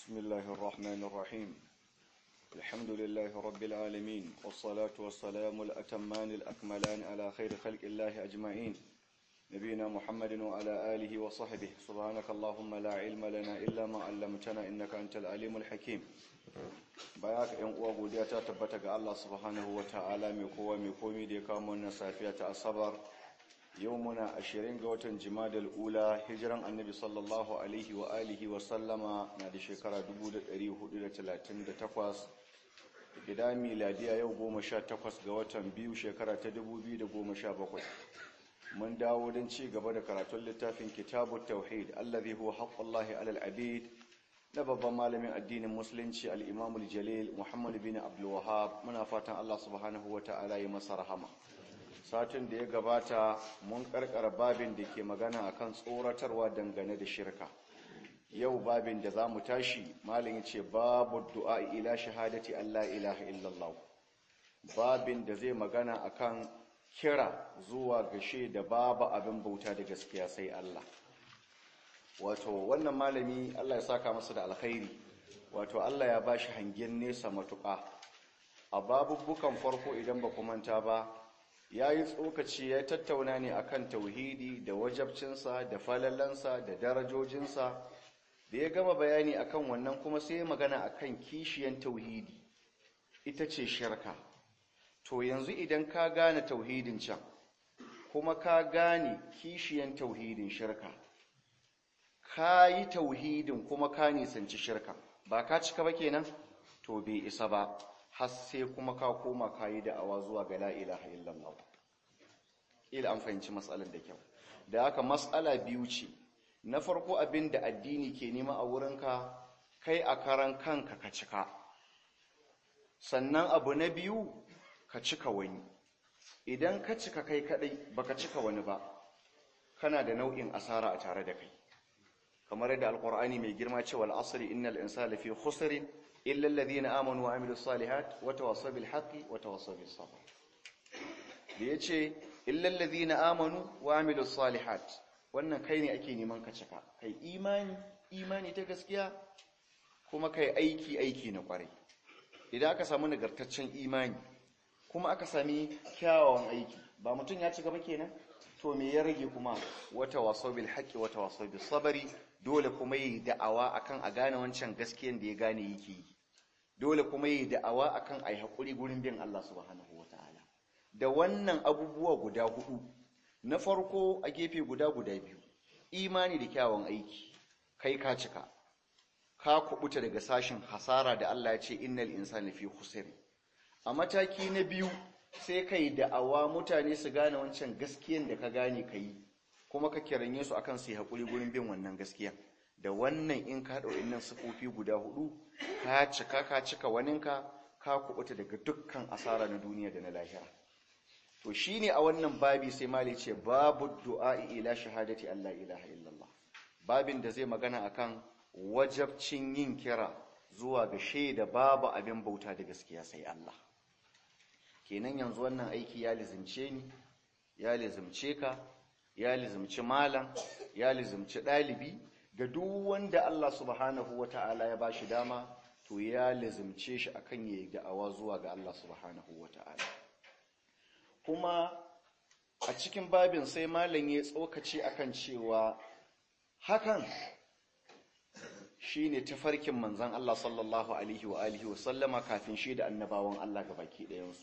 بسم الله الرحمن الرحيم الحمد لله رب العالمين والصلاة والسلام الأتمان الأكملان على خير خلق الله أجمعين نبينا محمد وعلى آله وصحبه سبحانك اللهم لا علم لنا إلا ما علمتنا إنك أنت العليم الحكيم bayak yan uwa godiya ta tabbata ga Allah subhanahu wa ta'ala mai kowa mai komi da ya kawo wannan safiya ta asabar yau muna ashirin ga watan jimadal ula hijiran annabi sallallahu alaihi wa alihi wa sallama na da shekara 1438 gida miladiya yau 18 ga watan biyu shekara ta 2017 mun dawo don ci gaba da karatun littafin kitabut tauhid allazi huwa haqqullahi alal abid na babban malamin addinin musulunci al'imamul jalil muhammad bin abdulwahab muna fatan allah subhanahu wa ta'ala yi masa rahama satin da ya gabata mun karkara babin da ke magana akan tsoratarwa dangane da shirka yau babin da za mu tashi malin ce babu du'a ila shahadati allah ilaha illallah babin da zai magana akan kira zuwa gashe da babu abin bauta da gaskiya sai allah wato wannan malami Allah ya saka masa da alkhairi wato Allah ya bashi hangen nesa matuƙa a babubbukan farko idan ba ku manta ba yayi tsokaci ya tattauna ne akan tauhidi da wajabcinsa da falalansa da darajojinsa da ya gama bayani akan wannan kuma sai magana akan kishiyan tauhidi ita ce shirka to yanzu idan ka gane tauhidin can kuma ka gane kishiyan tauhidin shirka ka yi tauhidin kuma ka nisanci shirka ba ka cika ba kenan to bai isa ba har sai kuma ka koma ka yi da'awa zuwa ga la ilaha illallah ila an fahimci matsalar da kyau da haka matsala biyu ce na farko abin da addini ke nema a wurinka kai a karan kanka ka cika sannan abu na biyu ka cika wani idan ka cika kai kadai baka cika wani ba kana da nau'in asara a tare da kai kamar yadda alkur'ani mai girma cewa al'asri innal insana lafi khusrin illa alladhina amanu wa amilus salihat wa tawassaw bil haqqi wa tawassaw bis sabr da yace illa alladhina amanu wa amilus salihat wannan kai ne ake neman ka cika kai imani imani ta gaskiya kuma kai aiki aiki na kwarai idan aka samu nagartaccen imani kuma aka sami kyawawan aiki ba mutum ya ci gaba kenan to me ya rage kuma wata waso bil haqqi wata waso bis sabri dole kuma yi da'awa akan a gane wancan gaskiyan da ya gane yake yi dole kuma yi da'awa akan ai hakuri gurin bin Allah subhanahu wataala da wannan abubuwa guda hudu na farko a gefe guda guda biyu imani da kyawun aiki kai ka cika ka kubuta daga sashin hasara da Allah ya ce innal insana fi khusr a mataki na biyu sai kai da'awa mutane su gane wancan gaskiyan da ka gane ka yi kuma ka kiranye su akan su yi haƙuri gurin bin wannan gaskiya da wannan in ka haɗa wa'innan sufofi guda hudu ka cika ka cika waninka ka kuɓuta daga dukkan asara na duniya da na lahira to shine a wannan babi sai mali ce babu du'a'i ila shahadati Allah ilaha illallah babin da zai magana akan wajabcin yin kira zuwa ga shaida babu abin bauta da gaskiya sai Allah kenan yanzu wannan aiki ya lizimce ni ya lizimce ka ya lizimci malam ya lizimci ɗalibi ga duk wanda Allah subhanahu wata'ala ya bashi dama to ya lizimce shi akan yayi da'awa zuwa ga Allah subhanahu wata'ala kuma a cikin babin sai malam ya tsokace akan cewa hakan shine tafarkin manzon Allah sallallahu alaihi wa alihi wa sallama kafin shi da annabawan Allah gabaki ɗayansu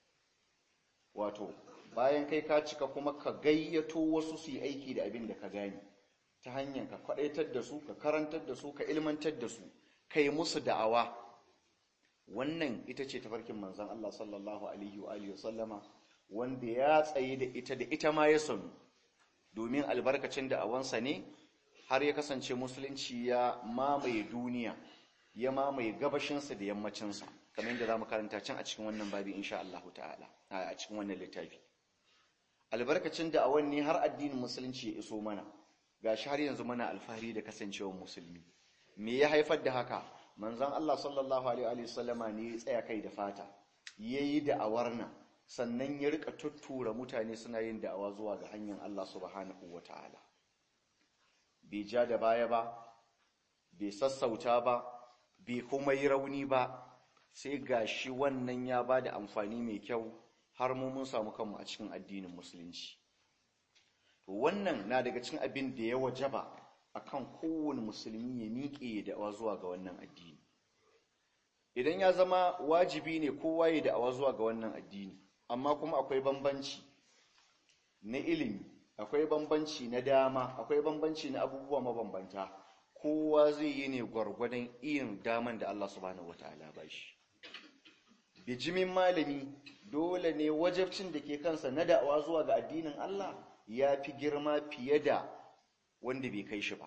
wato bayan kai ka cika kuma ka gayyato wasu su yi aiki da abin da ka gani ta hanyar ka kwadaitar da su ka karantar da su ka ilmantar da su kai musu da'awa wannan ita ce tafarkin manzon Allah sallallahu alaihi wa alihi sallama wanda ya tsaye da ita da ita ma ya sanu domin albarkacin da'awansa ne har ya kasance musulunci ya mamaye duniya ya mamaye gabashinsa da yammacinsa kamar yadda za mu karanta can a cikin wannan babi insha Allah ta'ala a cikin wannan littafi albarkacin da a wanne har addinin musulunci ya iso mana gashi har yanzu muna alfahari da kasancewar musulmi me ya haifar da haka manzon Allah sallallahu alaihi wa sallama ne ya tsaya kai da fata yayi da'awar nan sannan ya rika tuttura mutane suna yin da'awa zuwa ga hanyar Allah subhanahu wataala bai ja da baya ba bai sassauta ba bai kuma yi rauni ba sai ga shi wannan ya ba da amfani mai kyau har mu mun samu kanmu a cikin addinin musulunci to wannan na daga cikin abin da ya wajaba akan kowane musulmi ya miƙe da'awa zuwa ga wannan addini idan ya zama wajibi ne kowa ya da'awa zuwa ga wannan addini amma kuma akwai bambanci na ilimi akwai bambanci na dama akwai bambanci na abubuwa mabambanta kowa zai yi ne gwargwadon irin daman da Allah subhanahu wataala ba shi bijimin malami dole ne wajabcin da ke kansa na da'awa zuwa ga addinin Allah ya fi girma fiye da wanda bai kai shi ba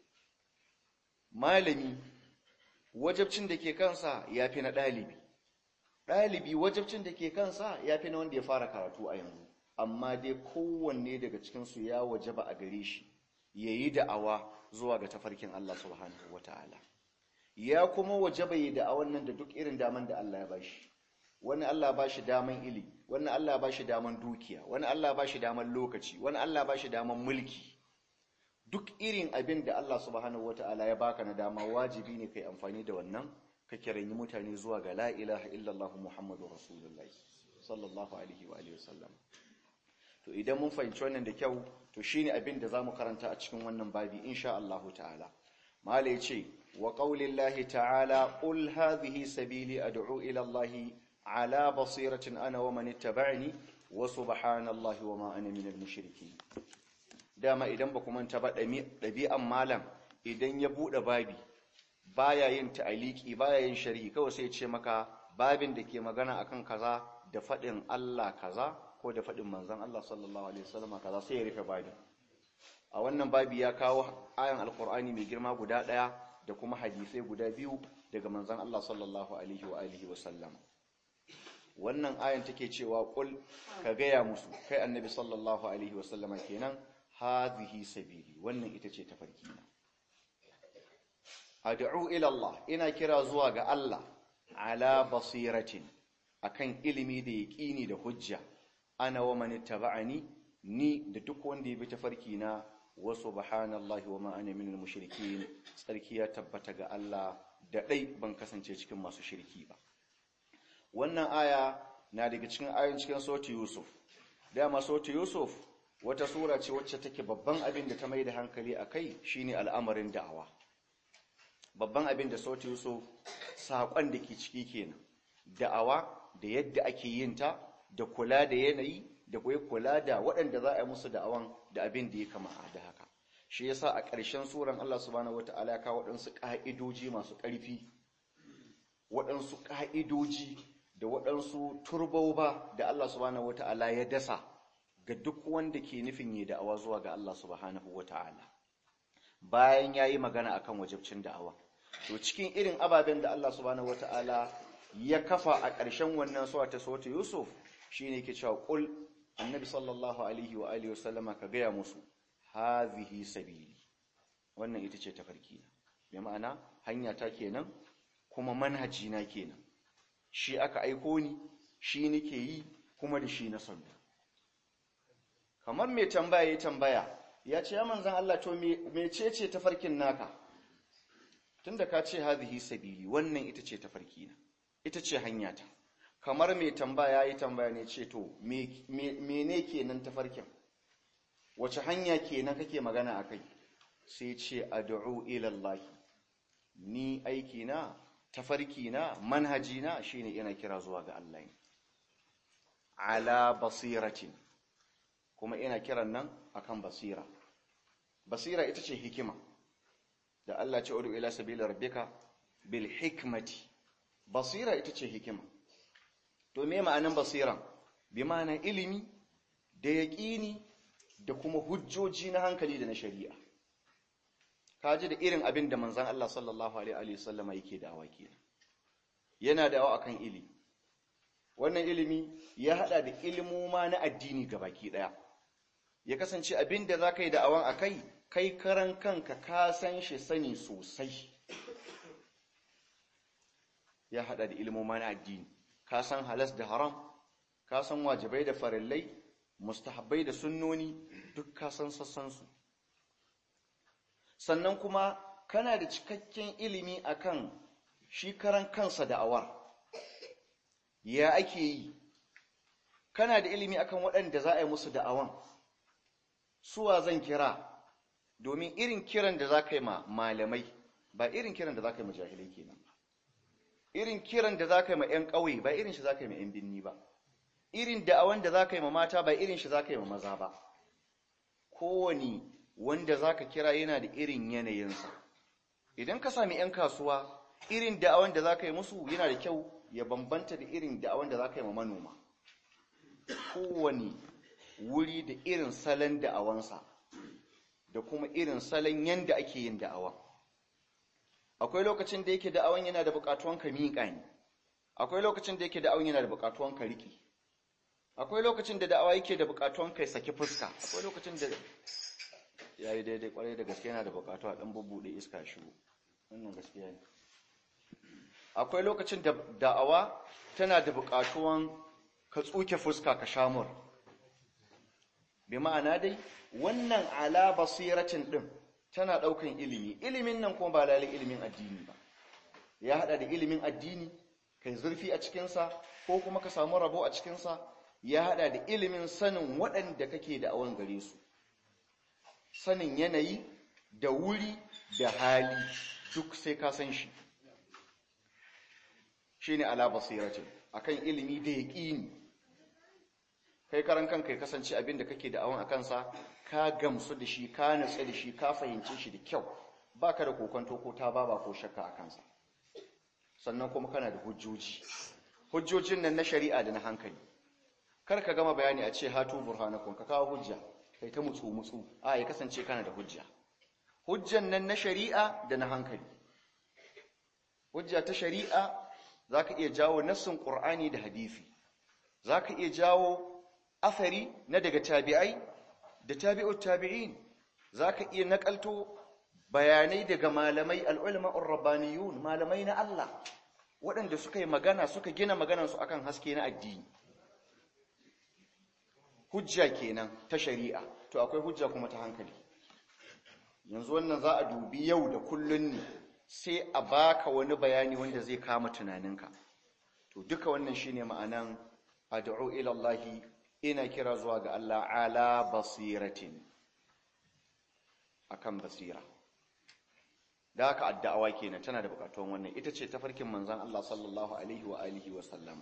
malami wajabcin da ke kansa ya fi na ɗalibi ɗalibi wajabcin da ke kansa ya fi na wanda ya fara karatu a yanzu amma dai kowanne daga cikinsu ya wajaba a gare shi ya yi da'awa zuwa ga tafarkin Allah subhanahu wa ta'ala ya kuma wajaba yi da'awan nan da duk irin daman da Allah ya bashi wani Allah ba shi daman ilimi wani Allah ba shi daman dukiya wani Allah ba shi daman lokaci wani Allah ba shi daman mulki duk irin abin da Allah subhanahu wata'ala ya baka na dama wajibi ne kai amfani da wannan ka kiranyi mutane zuwa ga la ilaha illallah muhammadu rasulullahi sallallahu alaihi wa alihi wasallam to idan mun fahimci wannan da kyau to shine abin da zamu karanta a cikin wannan babi insha Allah ta'ala mala yace wa qaulillahi ta'ala qul hadhihi sabili ad'u ila Allah ala basiratin ana wa man ittaba'ani wa subhanallahi wa ma ana minal mushrikeen dama idan ba ku manta ba ɗabi'an malam idan ya buɗe babi baya yin ta'aliki baya yin sharhi kawai sai ce maka babin da ke magana akan kaza da faɗin Allah kaza ko da faɗin manzon Allah sallallahu alaihi wasallam kaza sai ya rufe babin a wannan babi ya kawo ayan alqur'ani mai girma guda ɗaya da kuma hadisai guda biyu daga manzon Allah sallallahu alaihi wa alihi wasallam wannan ayan take cewa qul ka gaya musu kai annabi sallallahu alaihi wasallama kenan hadhihi sabili wannan ita ce tafarkina ad'u ila Allah ina kira zuwa ga Allah ala basiratin akan ilimi da yaqini da hujja ana wa man ittaba'ani ni da duk wanda ya bi tafarkina wa subhanallahi wa ma ana minal mushrikeen tsarki ya tabbata ga Allah da dai ban kasance cikin masu shirki ba wannan aya na daga cikin ayoyin cikin sura Yusuf dama sura Yusuf wata sura ce wacce take babban abin da ta mai da hankali a kai shine al'amarin da'awa babban abin da sauti so saƙon da ke ciki kenan da'awa da yadda ake yin ta da kula da yanayi da kuwa kula da waɗanda za a yi musu da'awan da abin da ya kama da haka shi yasa a ƙarshen suran Allah subhanahu wata'ala ya kawo waɗansu ƙa'idoji masu ƙarfi waɗansu ƙa'idoji da waɗansu turbauba da Allah subhanahu wata'ala ya dasa ga duk wanda ke nufin yi da'awa zuwa ga Allah subhanahu wata'ala bayan yayi magana akan wajibcin da'awa to cikin irin ababen da Allah subhanahu wata'ala ya kafa a ƙarshen wannan sura ta sura Yusuf shine yake cewa qul annabi sallallahu alaihi wa alihi wasallama ka gaya musu hazihi sabili wannan ita ce tafarki na bi ma'ana hanya ta kenan kuma manhaji na kenan shi aka aiko ni shi nake yi kuma da shi na sanu kamar mai tambaya ya tambaya ya ce ya manzan Allah to mecece tafarkin naka tunda ka ce hadhihi sabili wannan ita ce tafarki na ita ce hanyata kamar mai tambaya ya tambaya ne ce to mene kenan tafarkin wace hanya kenan kake magana akai sai ce ad'u ila Allah ni aiki na tafarki na manhaji na shine ina kira zuwa ga Allah ala basiratin kuma ina kiran nan akan basira basira ita ce hikima da Allah ce udu ila sabila rabbika bil hikmati basira ita ce hikima to me ma'anan basiran bi ma'ana ilimi da yaqini da kuma hujjoji na hankali da na shari'a kaji da irin abin da manzon Allah sallallahu alaihi wa sallama yake da'awa kenan yana da'awa akan ilimi wannan ilimi ya hada da ilimoma na addini gabaki daya ya kasance abin da za ka yi da'awan a kai kai karan kanka ka san shi sani sosai ya hada da ilimoma na addini ka san halas da haram ka san wajibai da farillai mustahabbai da sunnoni duk ka san sassansu sannan kuma kana da cikakken ilimi akan shi karan kansa da'awar ya ake yi kana da ilimi akan waɗanda za a yi musu da'awan suwa zan kira domin irin kiran da za ka yi ma malamai ba irin kiran da za ka yi ma jahilai kenan ba irin kiran da za ka yi ma 'yan ƙauye ba irin shi za ka yi ma 'yan binni ba irin da'awan da za ka yi ma mata ba irin shi za ka yi ma maza ba kowane wanda za ka kira yana da irin yanayinsa idan ka sami 'yan kasuwa irin da'awan da za ka yi musu yana da kyau ya bambanta da irin da'awan da za ka yi ma manoma kowane wuri da irin salon da'awansa da kuma irin salon yanda ake yin da'awa akwai lokacin da yake da'awan yana da buƙatuwan ka miƙa ne akwai lokacin da yake da'awan yana da buƙatuwan ka riƙe akwai lokacin da da'awa yake da buƙatuwan kai saki fuska akwai lokacin da yayi daidai kwarai da gaske yana da buƙatuwa dan bubbude iska shigo wannan gaskiya ne akwai lokacin da da'awa tana da buƙatuwan ka tsuke fuska ka shamur bi ma'ana dai wannan ala basiratin din tana daukan ilimi ilimin nan kuma ba lalai ilimin addini ba ya hada da ilimin addini kai zurfi a cikinsa ko kuma ka samu rabo a cikinsa ya hada da ilimin sanin waɗanda kake da awon gare su sanin yanayi da wuri da hali duk sai ka san shi shine ala basiratin akan ilimi da yaqini kai karan kanka ya kasance abin da kake da awon akansa ka gamsu da shi ka natsu da shi ka fahimce shi da kyau baka da kokonto ko ta baba ko shakka a kansa sannan kuma kana da hujjoji hujjojin nan na shari'a da na hankali kar ka gama bayani a ce hatu burhanakum ka kawo hujja kai ta mutsu mutsu a ya kasance kana da hujja hujjan nan na shari'a da na hankali hujja ta shari'a zaka iya jawo nassin qur'ani da hadisi zaka iya jawo athari na daga tabi'ai da tabi'ut tabi'in zaka iya nakalto bayanai daga malamai al'ulma'ur rabbaniyun malamai na Allah waɗanda suka yi magana suka gina maganarsu akan haske na addini hujja kenan ta shari'a to akwai hujja kuma ta hankali yanzu wannan za a dubi yau da kullun ne sai a baka wani bayani wanda zai kama tunaninka to duka wannan shine ma'anan ad'u ila Allah ina kira zuwa ga Allah ala basiratin akan basira da haka addu'awa kenan tana da bukatun wannan ita ce tafarkin manzon Allah sallallahu alaihi wa alihi wa sallama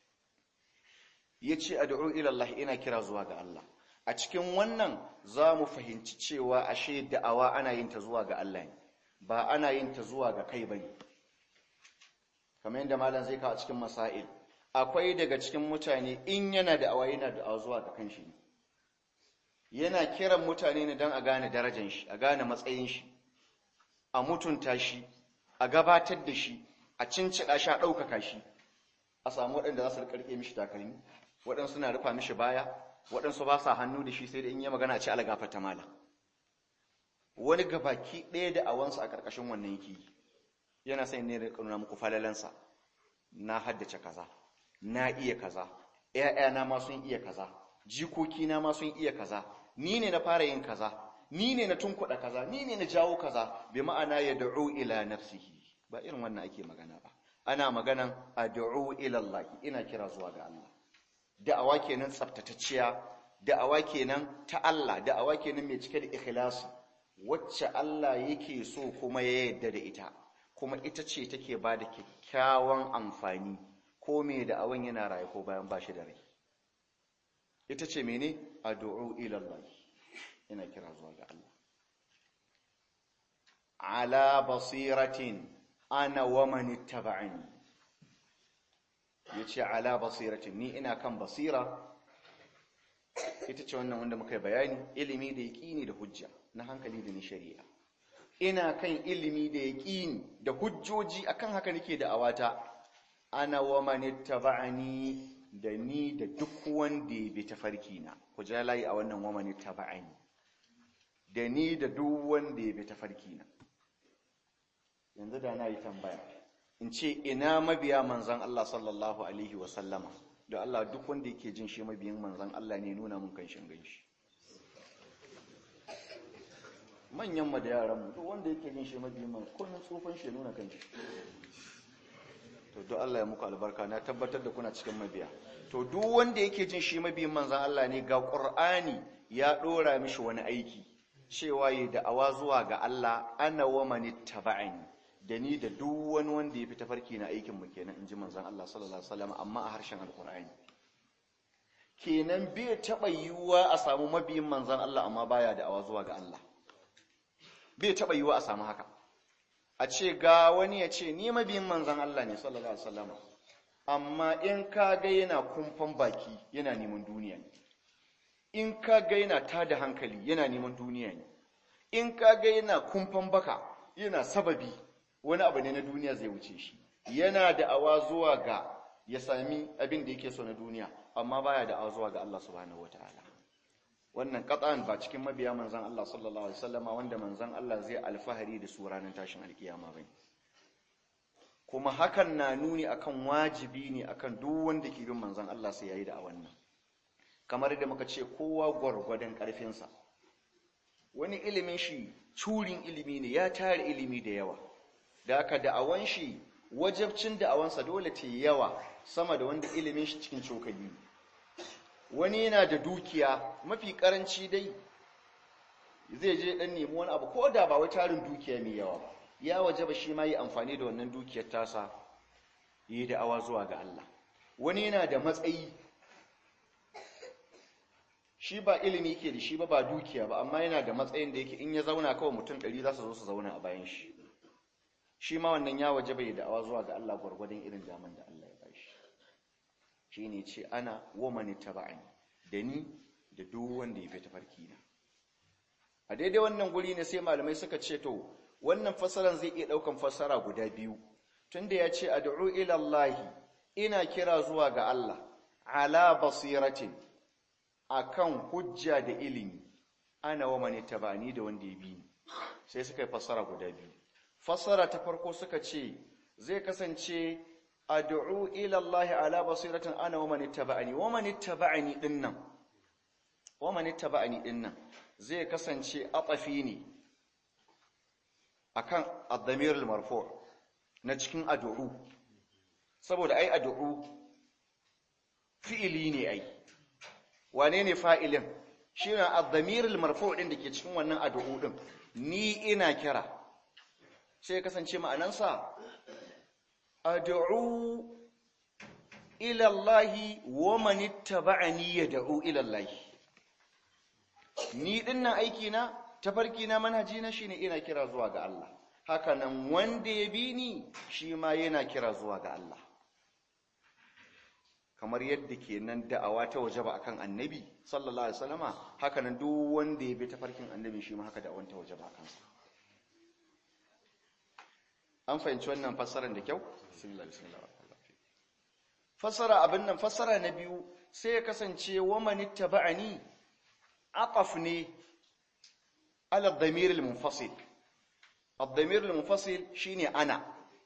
yace ad'u ila Allah ina kira zuwa ga Allah a cikin wannan zamu fahimci cewa ashe da'awa ana yin ta zuwa ga Allah ne ba ana yin ta zuwa ga kai bane kamar yadda malam zai kawo cikin masail akwai daga cikin mutane in yana da'awa yana da'awa zuwa ga kanshi ne yana kiran mutane ne don a gane darajar shi a gane matsayin shi a mutunta shi a gabatar da shi a cincida shi a ɗaukaka shi a samu waɗanda za su riƙarƙe mishi takalmi waɗansu na rufa mishi baya waɗansu ba sa hannu da shi sai da in yi magana ce alagafa ta mala wani gabaki ɗaya da awansa a ƙarƙashin wannan yake yi yana sai ne da ƙanuna muku falalansa na haddace kaza na iya kaza ‘ya'yana ma sun iya kaza jikokina ma sun iya kaza ni ne na fara yin kaza ni ne na tunkuɗa kaza ni ne na jawo kaza bi ma'ana ya da'u ila nafsihi ba irin wannan ake magana ba ana maganan ad'u ila Allah ina kira zuwa ga Allah da'awa kenan tsaftatacciya da'awa kenan ta Allah da'awa kenan mai cike da ikhlasi wacce Allah yake so kuma ya yarda da ita kuma ita ce take ba da kyakkyawan amfani ko me da'awan yana raye ko bayan ba shi da rai ita ce mene ad'u ila Allah ina kira zuwa ga Allah ala basiratin ana wa man ittaba'ani yace ala basiratin ni ina kan basira ita ce wannan wanda muka bayani ilimi da yaqini da hujja na hankali da ni shari'a ina kan ilimi da yaqini da hujjoji akan haka nake da awata ana wa man ittaba'ani da ni da duk wanda ya bi tafarki na ku ja layi a wannan wa man ittaba'ani da ni da duk wanda ya bi tafarki na yanzu da na yi tambaya in ce ina mabiya manzan Allah sallallahu alaihi wa sallama da Allah duk wanda yake jin shi mabiyin manzan Allah ne nuna mun kanshin ganshi manyan mu da yaran mu duk wanda yake jin shi mabiyin manzan kullun tsofan shi nuna kanshi to duk Allah ya muku albarka na tabbatar da kuna cikin mabiya to duk wanda yake jin shi mabiyin manzan Allah ne ga Qur'ani ya dora mishi wani aiki cewa yi da'awa zuwa ga Allah ana wa mani taba'ani da ni da duk wani wanda ya fi tafarki na aikin mu kenan inji manzan Allah sallallahu alaihi wasallam amma a harshen alqur'ani kenan bai taba yiwuwa a samu mabiyin manzan Allah amma baya da'awa zuwa ga Allah bai taba yiwuwa a samu haka a ce ga wani ya ce ni mabiyin manzan Allah ne sallallahu alaihi wasallam amma in ka ga yana kumfan baki yana neman duniya ne in ka ga yana tada hankali yana neman duniya ne in ka ga yana kumfan baka yana sababi wani abu ne na duniya zai wuce shi yana da awa zuwa ga ya sami abin da yake so na duniya amma baya da awa zuwa ga Allah subhanahu wataala wannan qat'an ba cikin mabiya manzon Allah sallallahu alaihi wasallama wanda manzon Allah zai alfahari da su ranar tashin alkiyama bane kuma hakan na nuni akan wajibi ne akan duk wanda ke bin manzon Allah sai yayi da a wannan kamar da muka ce kowa gwargwadon karfinsa wani ilimin shi curin ilimi ne ya tare ilimi da yawa da aka da'awan shi wajabcin da'awansa dole ta yawa sama da wanda ilimin shi cikin cokali wani yana da dukiya mafi karanci dai zai je dan nemi wani abu ko da ba wai tarin dukiya mai yawa ba ya wajaba shi ma yi amfani da wannan dukiyar tasa yi da'awa zuwa ga Allah wani yana da matsayi shi ba ilimi ke da shi ba ba dukiya ba amma yana da matsayin da yake in ya zauna kawai mutum ɗari za su zo su zauna a bayan shi shi ma wannan ya waje bai da'awa zuwa ga Allah gwargwadon irin daman da Allah ya ba shi shi ne ce ana womani taba'ani da ni da duk wanda ya fi tafarki na a daidai wannan guri ne sai malamai suka ce to wannan fasaran zai iya ɗaukan fasara guda biyu tunda ya ce ad'u ila Allah ina kira zuwa ga Allah ala basiratin akan hujja da ilimi ana wa mani tabani da wanda ya bi ni sai suka yi fassara guda biyu fassara ta farko suka ce zai kasance ad'u ila Allah ala basiratin ana wa mani tabani wa mani tabani dinnan wa mani tabani dinnan zai kasance atafi ne akan ad-damir al-marfu' na cikin ad'u saboda ai ad'u fi'ili ne ai wane ne fa'ilin shi ne addamiril marfu ɗin da ke cikin wannan addu'u ɗin ni ina kira sai ya kasance ma'anansa addu'u ilallahi wa manitta ba'ani ya da'u ilallahi ni ɗinnan aikina tafarkina manhajina shi ne ina kira zuwa ga Allah hakanan wanda ya bi ni shi ma yana kira zuwa ga Allah kamar yadda ke nan da'awa ta waje ba akan annabi sallallahu alaihi wasallama haka nan duk wanda ya bi tafarkin annabi shi ma haka da'awan ta waje ba akan sa an fahimci wannan fassarar da kyau fassara abin nan fassara na biyu sai ya kasance wa man ittaba'ani aqaf ne ala dhamir al-munfasil ad-dhamir al-munfasil shine ana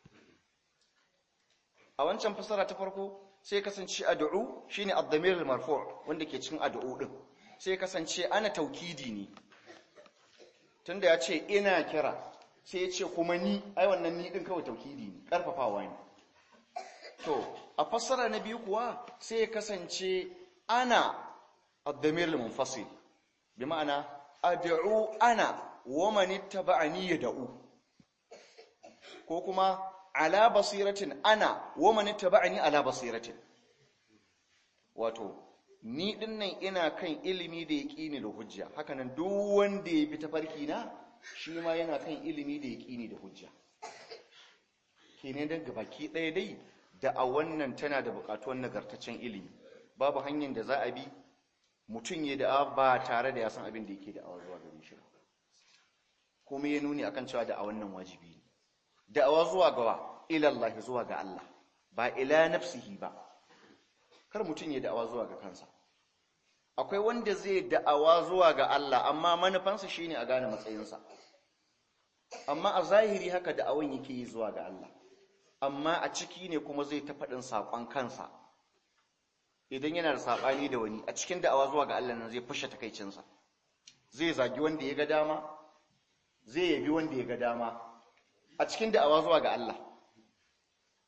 a wancan fassara ta farko sai kasance ad'u shine ad-damir al-marfu' wanda ke cikin ad'u din sai kasance ana taukidi ne tunda ya ce ina kira sai ya ce kuma ni ai wannan ni din kawai taukidi ne karfafawa ne to a fassara na biyu kuwa sai ya kasance ana ad-damir al-munfasil bi ma'ana ad'u ana wa man ittaba'ani yad'u ko kuma ala basiratin ana wa man ittaba'ani ala basiratin wato ni dinnan ina kan ilimi da yaqini da hujja hakanan duk wanda ya bi tafarki na shi ma yana kan ilimi da yaqini da hujja kenan dan gabaki ɗaya dai da a wannan tana da buƙatuwar nagartaccen ilimi babu hanyar da za a bi mutum ya da ba tare da ya san abin da yake da awa zuwa gare shi kuma ya nuni akan cewa da a wannan wajibi ne da'awa zuwa ga ilallahi zuwa ga Allah ba ila nafsihi ba kar mutum ya da'awa zuwa ga kansa akwai wanda zai da'awa zuwa ga Allah amma manufansa shine a gane matsayinsa amma a zahiri haka da'awan yake yi zuwa ga Allah amma a ciki ne kuma zai ta faɗin saƙon kansa idan yana da saɓani da wani a cikin da'awa zuwa ga Allah nan zai fashe takaicinsa zai zagi wanda ya ga dama zai yabi wanda ya ga dama a cikin da'awa zuwa ga Allah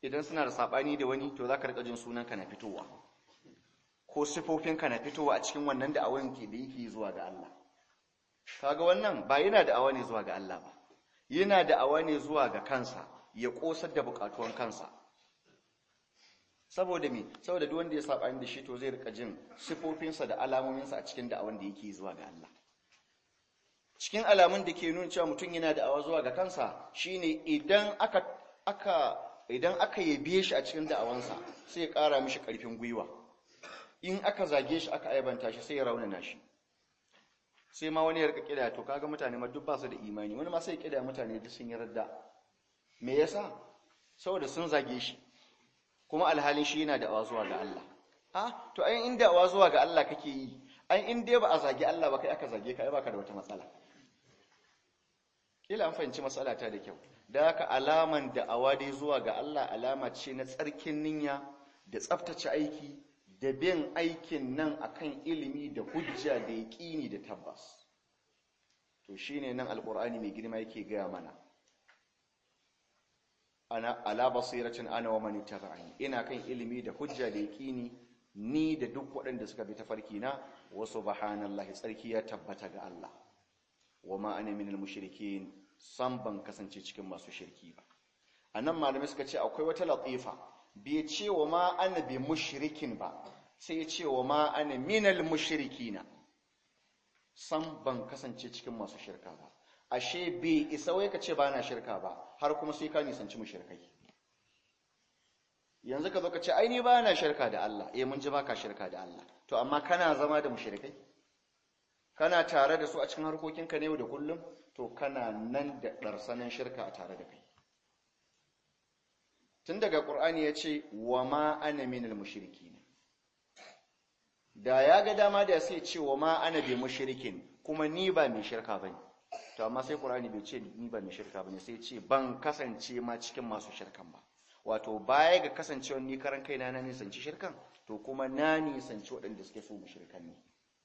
idan suna da sabani da wani to zaka rika jin sunanka na fitowa ko sifofinka na fitowa a cikin wannan da awan ke da yake zuwa ga Allah kaga wannan ba yana da awa ne zuwa ga Allah ba yana da awa ne zuwa ga kansa ya kosar da bukatuwan kansa saboda me saboda duk wanda ya saba da shi to zai rika jin sifofinsa da alamominsa a cikin da'awan da yake zuwa ga Allah cikin alamun da ke nuna cewa mutum yana da'awa zuwa ga kansa shine idan aka aka idan aka yabe shi a cikin da'awansa sai ya ƙara mishi ƙarfin gwiwa in aka zage shi aka aibanta shi sai ya raunana shi sai ma wani ya rika kida to kaga mutane ma duk ba su da imani wani ma sai kida mutane duk sun yarda me yasa saboda sun zage shi kuma alhalin shi yana da'awa zuwa ga Allah ah to ai in da'awa zuwa ga Allah kake yi ai in dai ba a zage Allah ba kai aka zage ka ai baka da wata matsala kila an fahimci matsala ta da kyau da haka alaman da'awa dai zuwa ga Allah alama ce na tsarkin niyya da tsaftace aiki da bin aikin nan akan ilimi da hujja da yaqini da tabbas to shine nan alqur'ani mai girma yake gaya mana ana ala basiratin ana wa man ittaba'ani ina kan ilimi da hujja da yaqini ni da duk waɗanda suka bi tafarki na wa subhanallahi tsarki ya tabbata ga Allah wa ma ana minal mushrikin san ban kasance cikin masu shirki ba anan malamai suka ce akwai wata latifa bai ce wa ma ana bi mushrikin ba sai ya ce wa ma ana minal mushrikina san ban kasance cikin masu shirka ba ashe bai isa wai ka ce ba na shirka ba har kuma sai ka nisanci mushrikai yanzu ka zo ka ce ai ni ba na shirka da Allah eh mun ji baka shirka da Allah to amma kana zama da mushrikai kana tare da su a cikin harkokinka na yau da kullum to kana nan da ɗarsanin shirka a tare da kai tun daga ƙur'ani ya ce wa ma ana minal mushriki ne da ya ga dama da sai ce wa ma ana bi mushrikin kuma ni ba mai shirka bane to amma sai ƙur'ani bai ce ni ba mai shirka bane sai ce ban kasance ma cikin masu shirkan ba wato baya ga kasancewar ni karan kaina na nisanci shirkan to kuma na nisanci waɗanda suke so mushrikan ne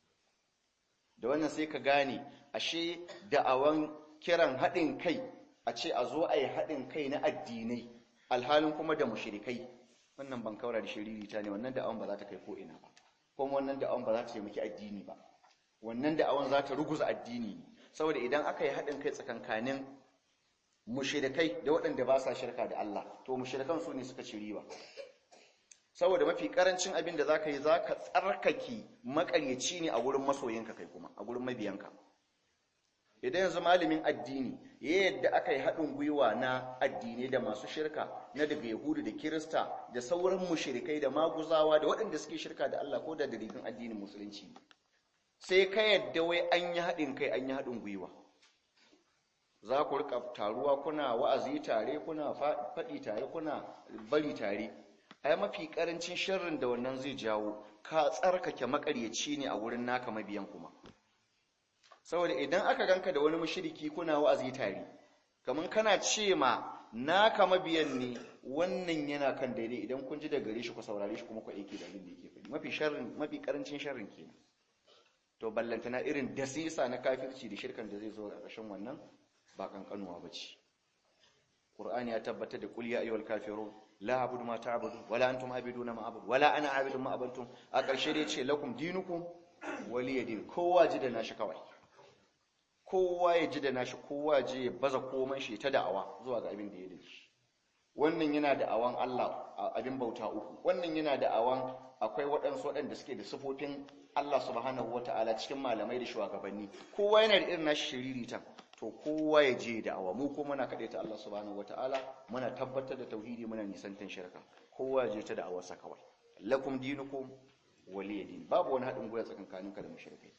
da wannan sai ka gane ashe da'awan kiran haɗin kai a ce a zo a yi haɗin kai na addinai alhalin kuma da mushrikai wannan ban kaura da shiririta ne wannan da'awan ba za ta kai ko ina ba kuma wannan da'awan ba za ta taimaki addini ba wannan da'awan za ta ruguza addini ne saboda idan aka yi haɗin kai tsakankanin mushrikai da waɗanda ba sa shirka da Allah to mushrikan su ne suka ci riba saboda mafi karancin abin da zaka yi zaka tsarkake makaryaci ne a gurin masoyinka kai kuma a gurin mabiyanka idan yanzu malamin addini ya yadda aka yi haɗin gwiwa na addinai da masu shirka na daga yahudu da kirista da sauran mushrikai da maguzawa da waɗanda suke shirka da Allah ko da dalilin addinin musulunci sai ka yadda wai an yi haɗin kai an yi haɗin gwiwa za ku rika taruwa kuna wa'azi tare kuna faɗi tare kuna bari tare ai mafi karancin sharrin da wannan zai jawo ka tsarkake makaryaci ne a wurin naka mabiyan kuma saboda idan aka ganka da wani mushriki kuna wa'azi tare kaman kana ce ma naka mabiyan ne wannan yana kan daidai idan kun ji da gare shi ku saurare shi kuma ku aiki da abin da yake faɗi mafi sharrin mafi karancin sharrin kenan to ballantana irin dasisa na kafirci da shirkan da zai zo a ƙarshen wannan ba kankanuwa bace Qur'ani ya tabbatar da qul ya ayyuhal kafirun la abudu ma ta'budu wala antum abiduna ma abudu wala ana abidun ma abantum a ƙarshe dai ce lakum dinukum waliya din kowa ji da nashi kawai kowa ya ji da nashi kowa ji ya baza komai shi ta da'awa zuwa ga abin da ya dace wannan yana da awan Allah abin bauta uku wannan yana da awan akwai waɗansu waɗanda suke da sifofin Allah subhanahu wata'ala cikin malamai da shugabanni kowa yana da irin nashi shiririta to kowa ya je da awa mu ko muna kaɗe ta Allah subhanahu wataala muna tabbatar da tauhidi muna nisantan shirka kowa ya je ta da awarsa kawai lakum dinukum waliya din babu wani haɗin gwiwa tsakankanin ka da mushrikai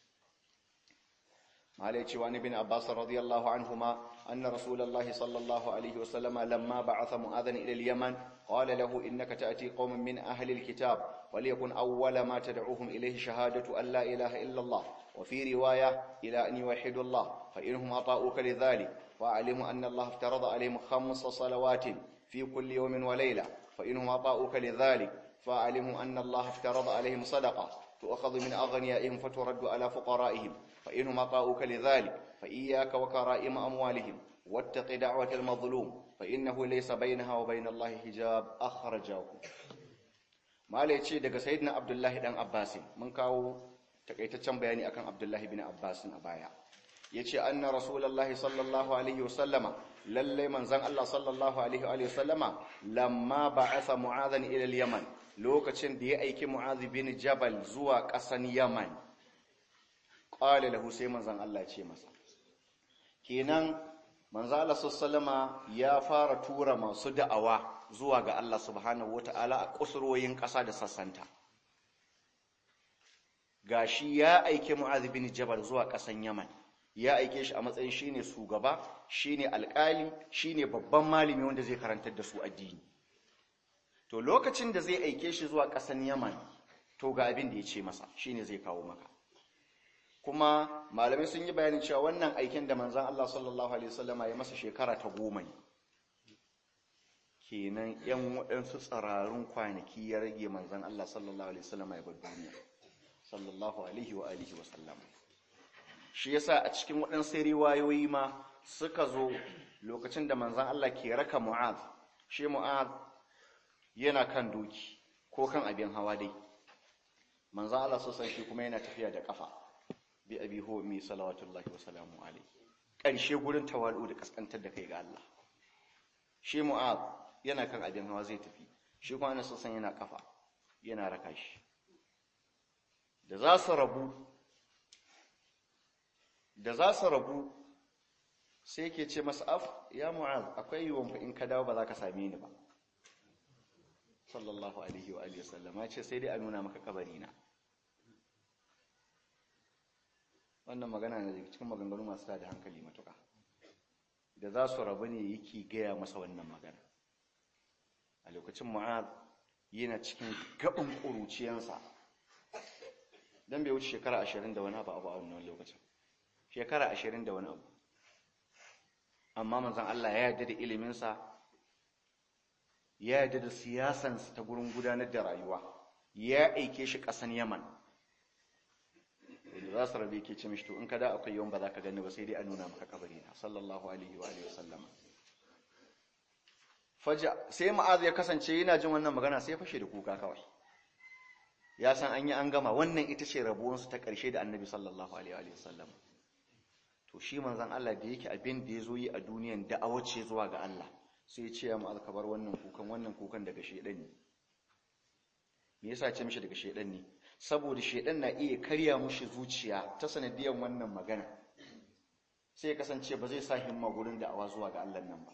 malai cewa ibn abbas radiyallahu anhuma anna rasulullahi sallallahu alaihi wasallam lamma ba'atha mu'adhan ila al-yaman qala lahu innaka ta'ti qauman min ahli al-kitab وليكن أول ما تدعوهم إليه شهادة أن لا إله إلا الله وفي رواية إلى أن يوحدوا الله فإنهم أطاؤوك لذلك وأعلموا أن الله افترض عليهم خمس صلوات في كل يوم وليلة فإنهم أطاؤوك لذلك فأعلموا أن الله افترض عليهم صدقة تؤخذ من أغنيائهم فترد على فقرائهم فإنهم أطاؤوك لذلك فإياك وكرائم أموالهم wattaqi da'watal mazlum fa innahu laysa bainaha wa bainallahi hijab akhrajahu mala yace daga sayyidina abdullahi dan abbas mun kawo takaitaccen bayani akan abdullahi bin abbas a baya yace anna rasulullahi sallallahu alaihi wasallama lalle manzon Allah sallallahu alaihi wa sallama lamma ba'atha mu'adhan ila al-yaman lokacin da ya aiki mu'adh bin jabal zuwa ƙasan yaman qala lahu sai manzon Allah ce masa kenan manzon Allah sallama ya fara tura masu da'awa zuwa ga Allah subhanahu wata'ala a kusurwoyin ƙasa da sassanta gashi ya aiki mu'adh bin jabal zuwa ƙasan yaman ya aike shi a matsayin shine shugaba shine alƙali shine babban malami wanda zai karantar da su addini to lokacin da zai aike shi zuwa ƙasan Yaman to ga abin da ya ce masa shine zai kawo maka kuma malamai sun yi bayanin cewa wannan aikin da manzon Allah sallallahu alaihi wasallama ya masa shekara ta goma ne kenan yan waɗansu tsararun kwanaki ya rage manzon Allah sallallahu alaihi wasallama ya bar duniya sallallahu alaihi wa alihi wasallama shi yasa a cikin waɗansu riwayoyi ma suka zo lokacin da manzan Allah ke raka Mu'ad shi Mu'ad yana kan doki ko kan abin hawa dai manzan Allah sosan shi kuma yana tafiya da kafa bi abi ho mi salawatullahi wa salamu alaihi ƙarshe gurin tawalu da kaskantar da kai ga Allah shi Mu'ad yana kan abin hawa zai tafi shi kuma ana sosan yana kafa yana raka shi da za su rabu da za su rabu sai ke ce masa af ya mu'az akwai yiwuwan fa in ka dawo ba za ka same ni ba sallallahu alaihi wa alihi wasallam ya ce sai dai a nuna maka kabari na wannan magana ne daga cikin maganganu masu tada hankali matuka da za su rabu ne yake gaya masa wannan magana a lokacin mu'az yana cikin gaban ƙuruciyansa don bai wuce shekara ashirin da wani abu a wannan lokacin shekara ashirin da wani abu amma manzan Allah ya yarda da iliminsa ya yarda da siyasansa ta gurin gudanar da rayuwa ya aike shi ƙasan yaman da za su rabe ke ce mishi to in ka da akwai yawan ba za ka gani ba sai dai a nuna maka kabari na sallallahu alaihi wa alihi wasallama faja sai ma'az ya kasance yana jin wannan magana sai fashe da kuka kawai ya san an yi an gama wannan ita ce rabuwansu ta ƙarshe da annabi sallallahu alaihi wa sallama to shi manzan Allah da yake abin da ya zo yi a duniyan da'awa ce zuwa ga Allah sai ya ce ya ma'az ka bar wannan kukan wannan kukan daga shedan ne me yasa ce mishi daga shedan ne saboda shedan na iya karya mushi zuciya ta sanadiyan wannan magana sai ya kasance ba zai sa himma gurin da'awa zuwa ga Allah nan ba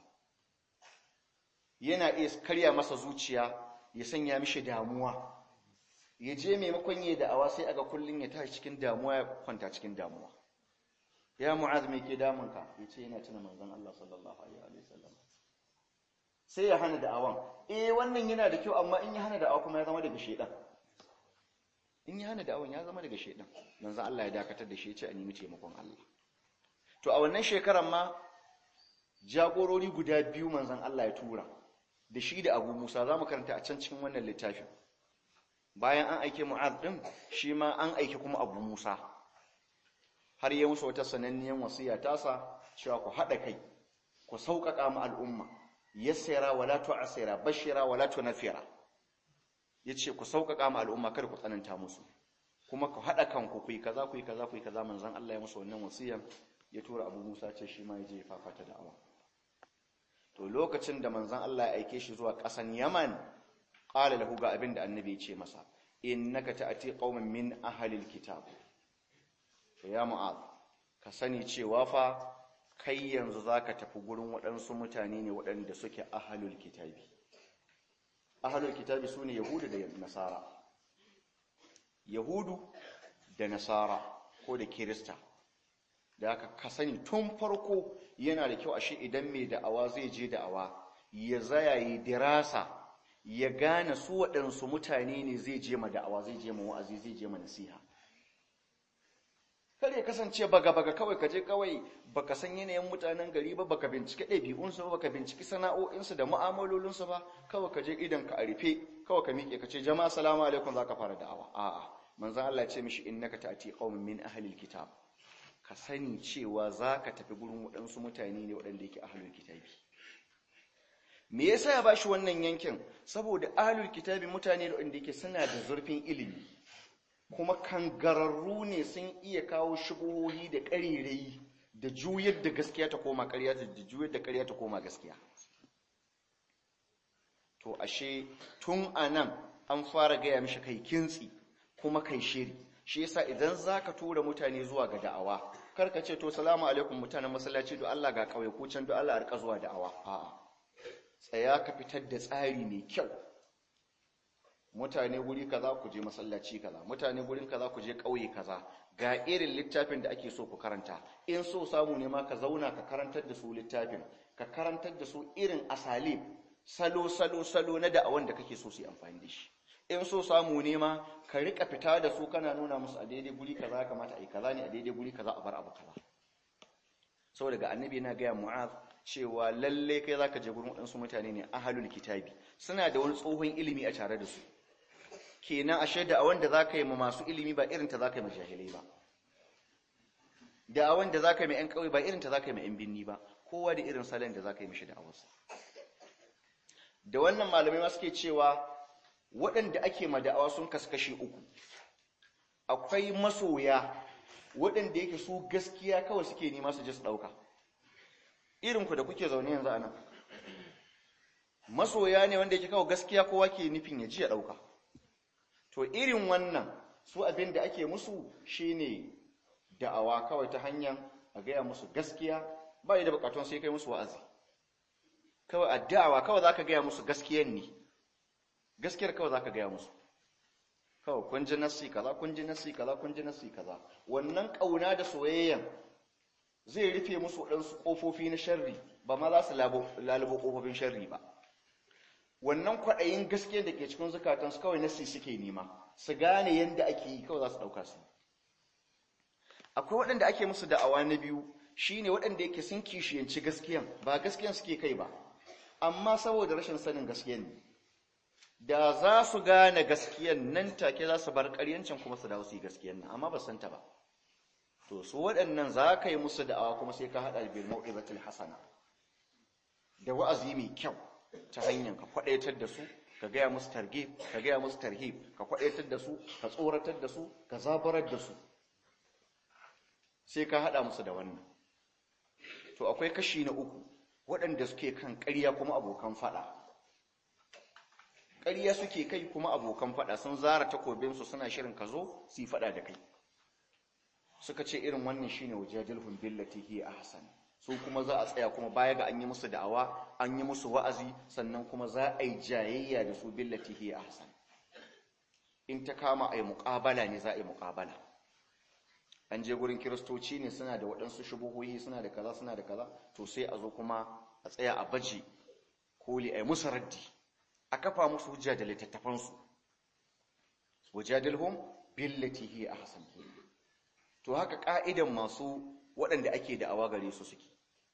yana iya karya masa zuciya ya sanya mishi damuwa ya je maimakon yi da'awa sai aga kullun ya tashi cikin damuwa ya kwanta cikin damuwa ya mu'az me ke damunka yace yana tuna manzon Allah sallallahu alaihi wa sallam sai ya hana da'awan eh wannan yana da kyau amma in ya hana da'awa kuma ya zama daga shedan in ya hana da'awan ya zama daga shedan manzon Allah ya dakatar da shi yace a nemi taimakon Allah to a wannan shekaran ma jagorori guda biyu manzon Allah ya tura da shi da Abu Musa zamu karanta a can cikin wannan littafin bayan an aike Mu'az din shi ma an aike kuma Abu Musa har yi musu wata sananniyan wasiya tasa cewa ku haɗa kai ku sauƙaƙa mu al'umma yassira wala tu'sira bashira wala tunfira yace ku sauƙaƙa mu al'umma kada ku tsananta musu kuma ku haɗa kanku ku yi kaza ku yi kaza ku yi kaza manzon Allah ya musu wannan wasiyan ya tura Abu Musa ce shi ma ya je fafata da'awa to lokacin da manzon Allah ya aike shi zuwa ƙasan Yaman qala lahu ga abin da annabi ya ce masa innaka ta'ati qauman min ahli alkitab to ya mu'az ka sani cewa fa kai yanzu zaka tafi gurin waɗansu mutane ne waɗanda suke ahlul kitabi ahlul kitabi sune yahudu da nasara yahudu da nasara ko da kirista da aka ka sani tun farko yana da kyau ashe idan mai da'awa zai je da'awa ya zaya yi dirasa ya gane su waɗansu mutane ne zai je ma da'awa zai je ma wa'azi zai je ma nasiha kar ya kasance baga-baga kawai ka je kawai baka san yanayin mutanen gari ba baka bincike ɗabi'unsu ba baka binciki sana'o'insu da mu'amalolinsu ba kawai ka je idan ka a rufe kawai ka miƙe ka ce jama'a salamu alaikum za ka fara da'awa a'a manzan Allah ya ce mishi innaka ta'ti qaumin min ahli alkitab ka sani cewa za ka tafi gurin waɗansu mutane ne waɗanda yake ahlul kitabi me yasa ya bashi wannan yankin saboda ahlul kitabi mutane da wanda yake suna da zurfin ilimi kuma kangararru ne sun iya kawo shubuhohi da ƙarirai da juyar da gaskiya ta koma ƙarya da juyar da ƙarya ta koma gaskiya to ashe tun anan an fara gaya mishi kai kintsi kuma kai shiri shi yasa idan zaka tura mutane zuwa ga da'awa kar ka ce to salamu alaikum mutanen masallaci do Allah ga kauye ko can do Allah a rika zuwa da'awa a'a tsaya ka fitar da tsari mai kyau mutane guri kaza ku je masallaci kaza mutane gurin kaza ku je kauye kaza ga irin littafin da ake so ku karanta in so samu ne ma ka zauna ka karantar da su littafin ka karantar da su irin asalib salo salo salo na da'awan da kake so su yi amfani da shi in so samu ne ma ka rika fita da su kana nuna musu a daidai guri kaza kamata a yi kaza ne a daidai guri kaza a bar abu kaza saboda ga annabi yana gaya mu'az cewa lalle kai zaka je gurin waɗansu mutane ne ahlul kitabi suna da wani tsohon ilimi a tare da su kenan ashe da awan da zaka yi ma masu ilimi ba irin ta zaka yi ma jahilai ba da awan da zaka yi ma ƴan ƙauye ba irin ta zaka yi ma ƴan binni ba kowa da irin salon da zaka yi mishi da awarsa da wannan malamai ma suke cewa waɗanda ake ma da'awa sun kasu kashi uku akwai masoya waɗanda yake su gaskiya kawai suke nema su je su ɗauka irinku da kuke zaune yanzu a nan masoya ne wanda yake kawo gaskiya kowa ke nufin ya ji ya ɗauka to irin wannan su abin da ake musu shine da'awa kawai ta hanyar a gaya musu gaskiya ba da bukatun sai kai musu wa'azi kawai a da'awa kawai za ka gaya musu gaskiyan ne gaskiyar kawai za ka gaya musu kawai kun ji nassi kaza kun ji nassi kaza kun ji nassi kaza wannan ƙauna da soyayyan zai rufe musu waɗansu ƙofofi na sharri ba ma za su lalubo ƙofofin sharri ba wannan kwaɗayin gaskiyar da ke cikin zukatansu kawai nassi suke nema su gane yadda ake yi kawai za su ɗauka su akwai waɗanda ake musu da'awa na biyu shine waɗanda yake sun kishiyanci gaskiyan ba gaskiyan suke kai ba amma saboda rashin sanin gaskiyan ne da za su gane gaskiyan nan take za su bar ƙaryancin kuma su dawo su yi gaskiyan nan amma ba san ta ba to su waɗannan za ka yi musu da'awa kuma sai ka haɗa bil mau'izatil hasana da wa'azi mai kyau ta hanyar ka kwaɗaitar da su ka gaya musu targhib ka gaya musu tarhib ka kwaɗaitar da su ka tsoratar da su ka zabarar da su sai ka haɗa musu da wannan to akwai kashi na uku waɗanda suke kan ƙarya kuma abokan faɗa ƙarya suke kai kuma abokan faɗa sun zara takobinsu suna shirin ka zo su yi faɗa da kai suka ce irin wannan shine wajadilhum billati hiya ahsan su kuma za a tsaya kuma baya ga an yi musu da'awa an yi musu wa'azi sannan kuma za a yi jayayya da su billati hiya ahsan in ta kama a yi muƙabala ne za a yi muƙabala an je gurin kiristoci ne suna da waɗansu shubuhohi suna da kaza suna da kaza to sai a zo kuma a tsaya a baje koli a yi musu raddi a kafa musu hujja da littattafansu wajadilhum billati hiya ahsan to haka ka'idan masu waɗanda ake da awa gare su suke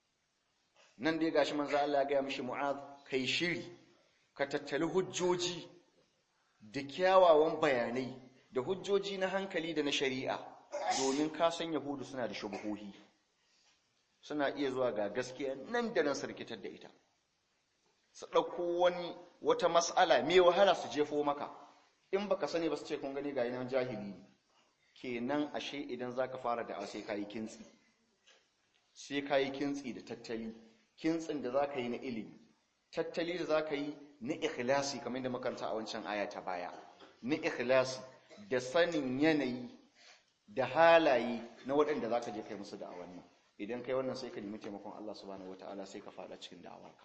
nan dai gashi manzo Allah ya ga mishi mu'az kai shiri ka tattali hujjoji da kyawawan bayanai da hujjoji na hankali da na shari'a domin ka san yahudu suna da shubuhohi suna iya zuwa ga gaskiya nan da nan sarkitar da ita su ɗauko wani wata mas'ala mai wahala su jefo maka in baka sani ba su ce kun gani ga yanan jahili kenan ashe idan zaka fara da sai kayi kintsi sai kayi kintsi da tattali kintsin da zaka yi na ilimi tattali da zaka yi na ikhlasi kamar yadda makaranta a wancan aya ta baya na ikhlasi da sanin yanayi da halaye na waɗanda zaka je kai musu da'awan nan idan kai wannan sai ka nemi taimakon Allah subhanahu wataala sai ka fada cikin da'awarka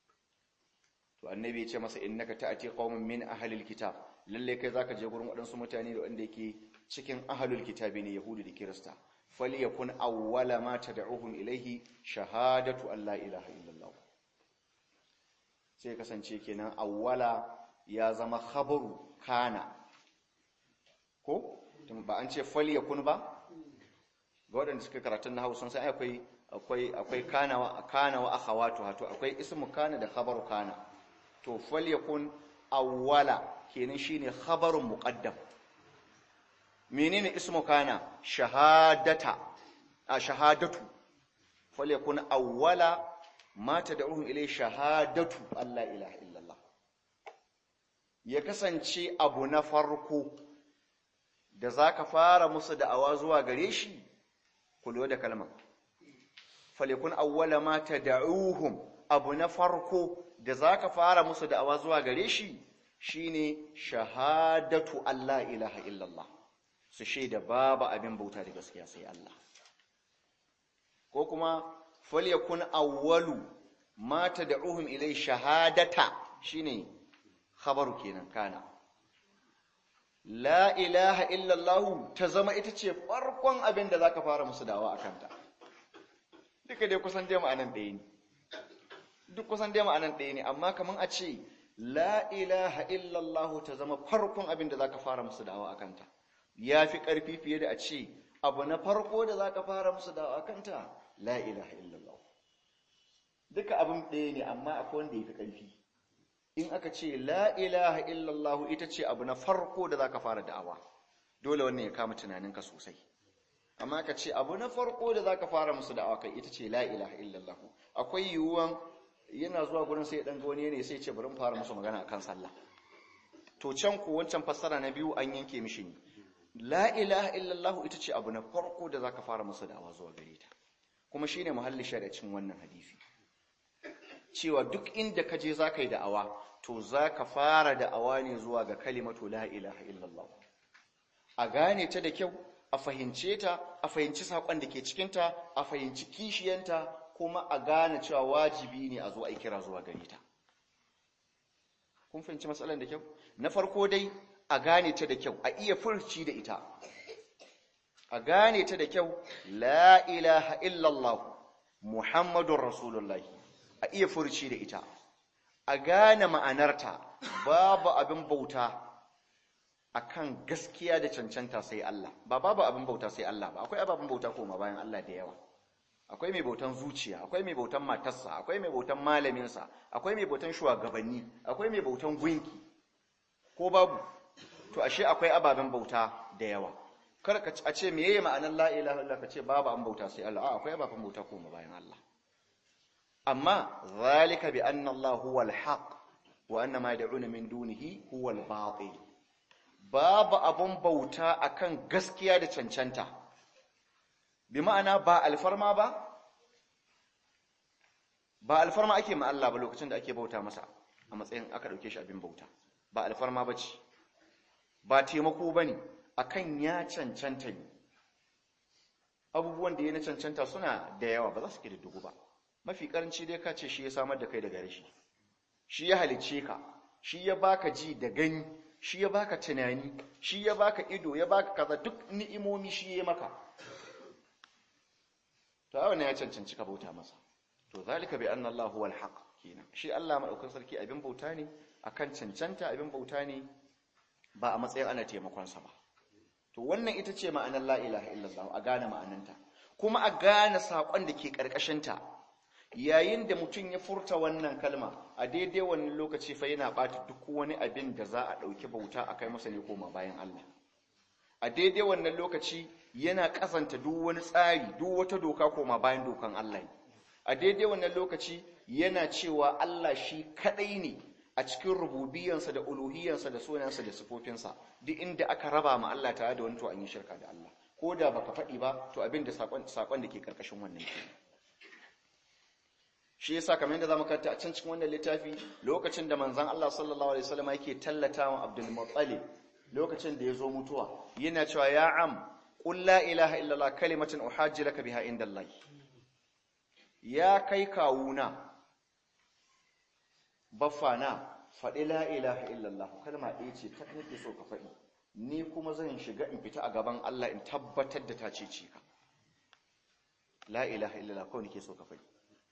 to annabi ya ce masa innaka ta'ati qauman min ahlil kitab lalle kai zaka je gurin waɗansu mutane da wanda yake cikin ahlul kitabi ne yahudu da kirista falyakun awwala ma tad'uhum ilayhi shahadatu an la ilaha illallah sai kasance kenan awwala ya zama khabaru kana ko ba an ce falyakun ba ga waɗanda suka karatun na Hausa sai akwai akwai akwai kana wa kana wa akhawatu to akwai ismu kana da khabaru kana to falyakun awwala kenan shine khabarun muqaddam menene ismu kana shahadata a shahadatu falyakun awwala ma tad'uhum ilay shahadatu alla ilaha illallah ya kasance abu na farko da zaka fara musu da'awa zuwa gare shi kullu da kalmar falyakun awwala ma tad'uhum abu na farko da zaka fara musu da'awa zuwa gare shi shine shahadatu alla ilaha illallah su shaida babu abin bauta da gaskiya sai Allah ko kuma falyakun awwalu ma tad'uhum ilay shahadata shine khabaru kenan kana la ilaha illallah ta zama ita ce farkon abin da zaka fara musu dawa akanta duka dai kusan dai ma'anan ɗaya ne duk kusan dai ma'anan ɗaya ne amma kaman a ce la ilaha illallah ta zama farkon abin da zaka fara musu dawa akanta yafi ƙarfi fiye da a ce abu na farko da zaka fara musu dawa akanta la ilaha illallah duka abin ɗaya ne amma akwai wanda yafi ƙarfi in aka ce la ilaha illallah ita ce abu na farko da zaka fara da'awa dole wannan ya kama tunaninka sosai amma aka ce abu na farko da zaka fara musu da'awa kai ita ce la ilaha illallah akwai yiwuwan yana zuwa gurin sai dan ga wani ne sai ce bari mu fara musu magana akan sallah to can ku wancan fassara na biyu an yanke mishi ne la ilaha illallah ita ce abu na farko da zaka fara musu da'awa zuwa gare ta kuma shine muhalli shari'acin wannan hadisi cewa duk inda ka je zaka yi da'awa to zaka fara da'awa ne zuwa ga kalimatu la ilaha illallah a gane ta da kyau a fahimce ta a fahimci sakon da ke cikin ta a fahimci kishiyanta kuma a gane cewa wajibi ne a zo a kira zuwa gare ta kun fahimci matsalar da kyau na farko dai a gane ta da kyau a iya furci da ita a gane ta da kyau la ilaha illallah muhammadun rasulullahi a iya furci da ita a gane ma'anarta babu abin bauta akan gaskiya da cancanta sai Allah ba babu abin bauta sai Allah ba akwai ababen bauta koma bayan Allah da yawa akwai mai bautan zuciya akwai mai bautan matarsa akwai mai bautan malaminsa akwai mai bautan shugabanni akwai mai bautan gunki ko babu to ashe akwai ababen bauta da yawa kar ka a ce meye ma'anar la ilaha illallah ka ce babu an bauta sai Allah a akwai ababen bauta koma bayan Allah amma zalika bi anna Allah huwa al-haq wa anna ma yad'una min dunihi huwa al-batil babu abun bauta akan gaskiya da cancanta bi ma'ana ba alfarma ba ba alfarma ake ma Allah ba lokacin da ake bauta masa a matsayin aka dauke shi abin bauta ba alfarma bace ba taimako bane akan ya cancanta ne abubuwan da ya na cancanta suna da yawa ba za su dugu ba mafi karanci dai ka ce shi ya samar da kai daga rashi shi ya halicce ka shi ya baka ji da gani shi ya baka tunani shi ya baka ido ya baka kaza duk ni'imomi shi ya maka to a wannan ya cancanci ka bauta masa to zalika bi anna Allah huwal haq kenan shi Allah madaukakin sarki abin bauta ne akan cancanta abin bauta ne ba a matsayin ana taimakon sa ba to wannan ita ce ma'anar la ilaha illallah a gane ma'ananta kuma a gane sakon da ke karkashin ta yayin da mutum ya furta wannan kalma a daidai wannan lokaci fa yana bata duk wani abin da za a dauki bauta akai masa ne koma bayan Allah a daidai wannan lokaci yana kasanta duk wani tsari duk wata doka koma bayan dokan Allah a daidai wannan lokaci yana cewa Allah shi kadai ne a cikin rububiyansa da uluhiyansa da sunansa da sifofinsa duk inda aka raba ma Allah tare da wani to an yi shirka da Allah ko da baka faɗi ba to abin da sakon sakon da ke karkashin wannan ke shi yasa kamar yadda zamu karanta a can cikin wannan littafi lokacin da manzon Allah sallallahu alaihi wasallam yake tallata wa Abdul Muttalib lokacin da ya zo mutuwa yana cewa ya am qul la ilaha illallah kalimatun uhajji laka biha indallah ya kai kawuna baffana faɗi la ilaha illallah kalma ɗaya ce ta nake so ka faɗi ni kuma zan shiga in fita a gaban Allah in tabbatar da ta ce ce ka la ilaha illallah kawai nake so ka faɗi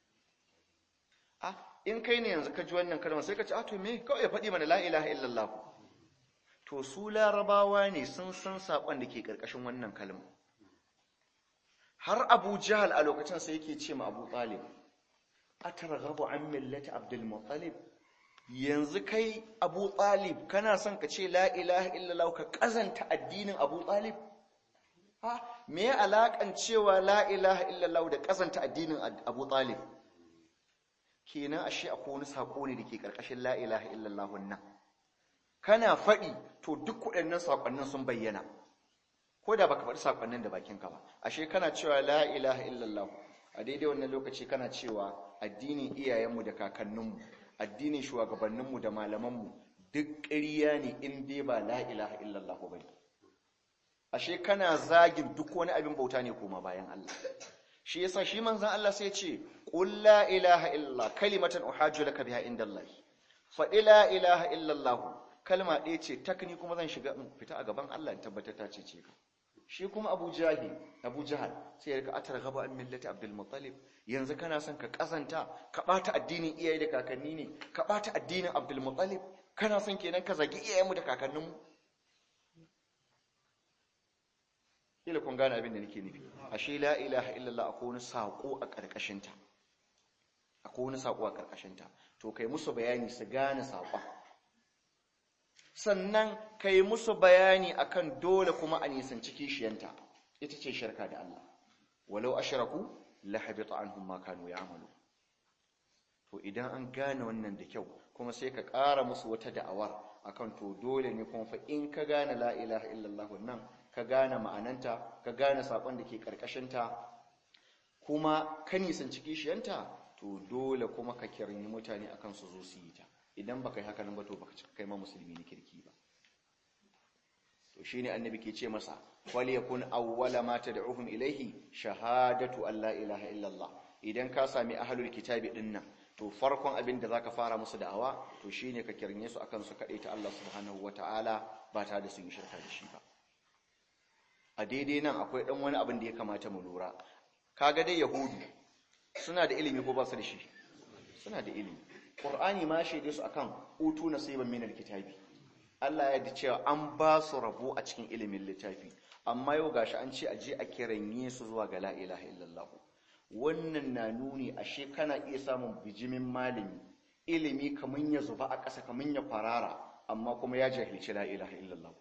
ah in kai ne yanzu ka ji wannan kalmar sai ka ce ah to me kawai ya faɗi mana la ilaha illallah to su larabawa ne sun san saƙon da ke ƙarƙashin wannan kalma har abu jahal a lokacin sai yake ce ma abu talib a targhabu an millati abdul muttalib yanzu kai abu talib kana son ka ce la ilaha illallah ka kazanta addinin abu talib ha me ya alakan cewa la ilaha illallah da kasanta addinin Abu Talib kenan ashe akwai wani sako ne dake karkashin la ilaha illallah wannan kana faɗi to duk waɗannan sakonnin sun bayyana ko da baka faɗi sakonnin da bakinka ba ashe kana cewa la ilaha illallah a daidai wannan lokaci kana cewa addinin iyayenmu da kakanninmu addinin shugabanninmu da malamanmu duk ƙarya ne in dai ba la ilaha illallah ba ne ashe kana zagin duk wani abin bauta ne koma bayan Allah shi yasa shi manzon Allah sai ya ce qul la ilaha illallah kalimatan uhajju laka biha indallah fa la ilaha illallah kalma ɗaya ce takni kuma zan shiga in fita a gaban Allah in tabbatar ta ce ce ka shi kuma Abu Jahil Abu Jahal sai ya rika atar gaba an millati Abdul Muttalib yanzu kana son ka kasanta ka bata addinin iyaye da kakanni ne ka bata addinin Abdul Muttalib kana son kenan ka zagi iyayenmu da kakanninmu kila kun gane abin da nake nufi ashe la ilaha illallah akwai wani sako a karkashin ta akwai wani sako a karkashin ta to kai musu bayani su gane sakon sannan kai musu bayani akan dole kuma a nisanci kishiyanta ita ce shirka da Allah walau ashraku la habita anhum ma kanu ya'malu to idan an gane wannan da kyau kuma sai ka ƙara musu wata da'awar akan to dole ne kuma fa in ka gane la ilaha illallah wannan ka gane ma'ananta ka gane sakon da ke karkashinta kuma ka nisanci kishiyanta to dole kuma ka kirni mutane akan su zo su yi ta idan baka yi haka nan ba to baka cika kai ma musulmi ne kirki ba to shine annabi ke ce masa wal yakun awwala ma tad'uhum ilayhi shahadatu an la ilaha illallah idan ka sami ahlul kitabi dinnan to farkon abin da zaka fara musu da'awa to shine ka kirne su akan su kade ta Allah subhanahu wataala ba tare da sun yi shirka da shi ba a daidai nan akwai dan wani abin da ya kamata mu lura kaga dai yahudu suna da ilimi ko ba su da shi suna da ilimi qur'ani ma shaide su akan utu nasiban minal kitabi Allah ya ji cewa an ba su rabo a cikin ilimin littafi amma yau gashi an ce aje a kiranye su zuwa ga la ilaha illallah wannan na nuni ashe kana iya samun bijimin malami ilimi kaman ya zuba a ƙasa kaman ya farara amma kuma ya jahilci la ilaha illallah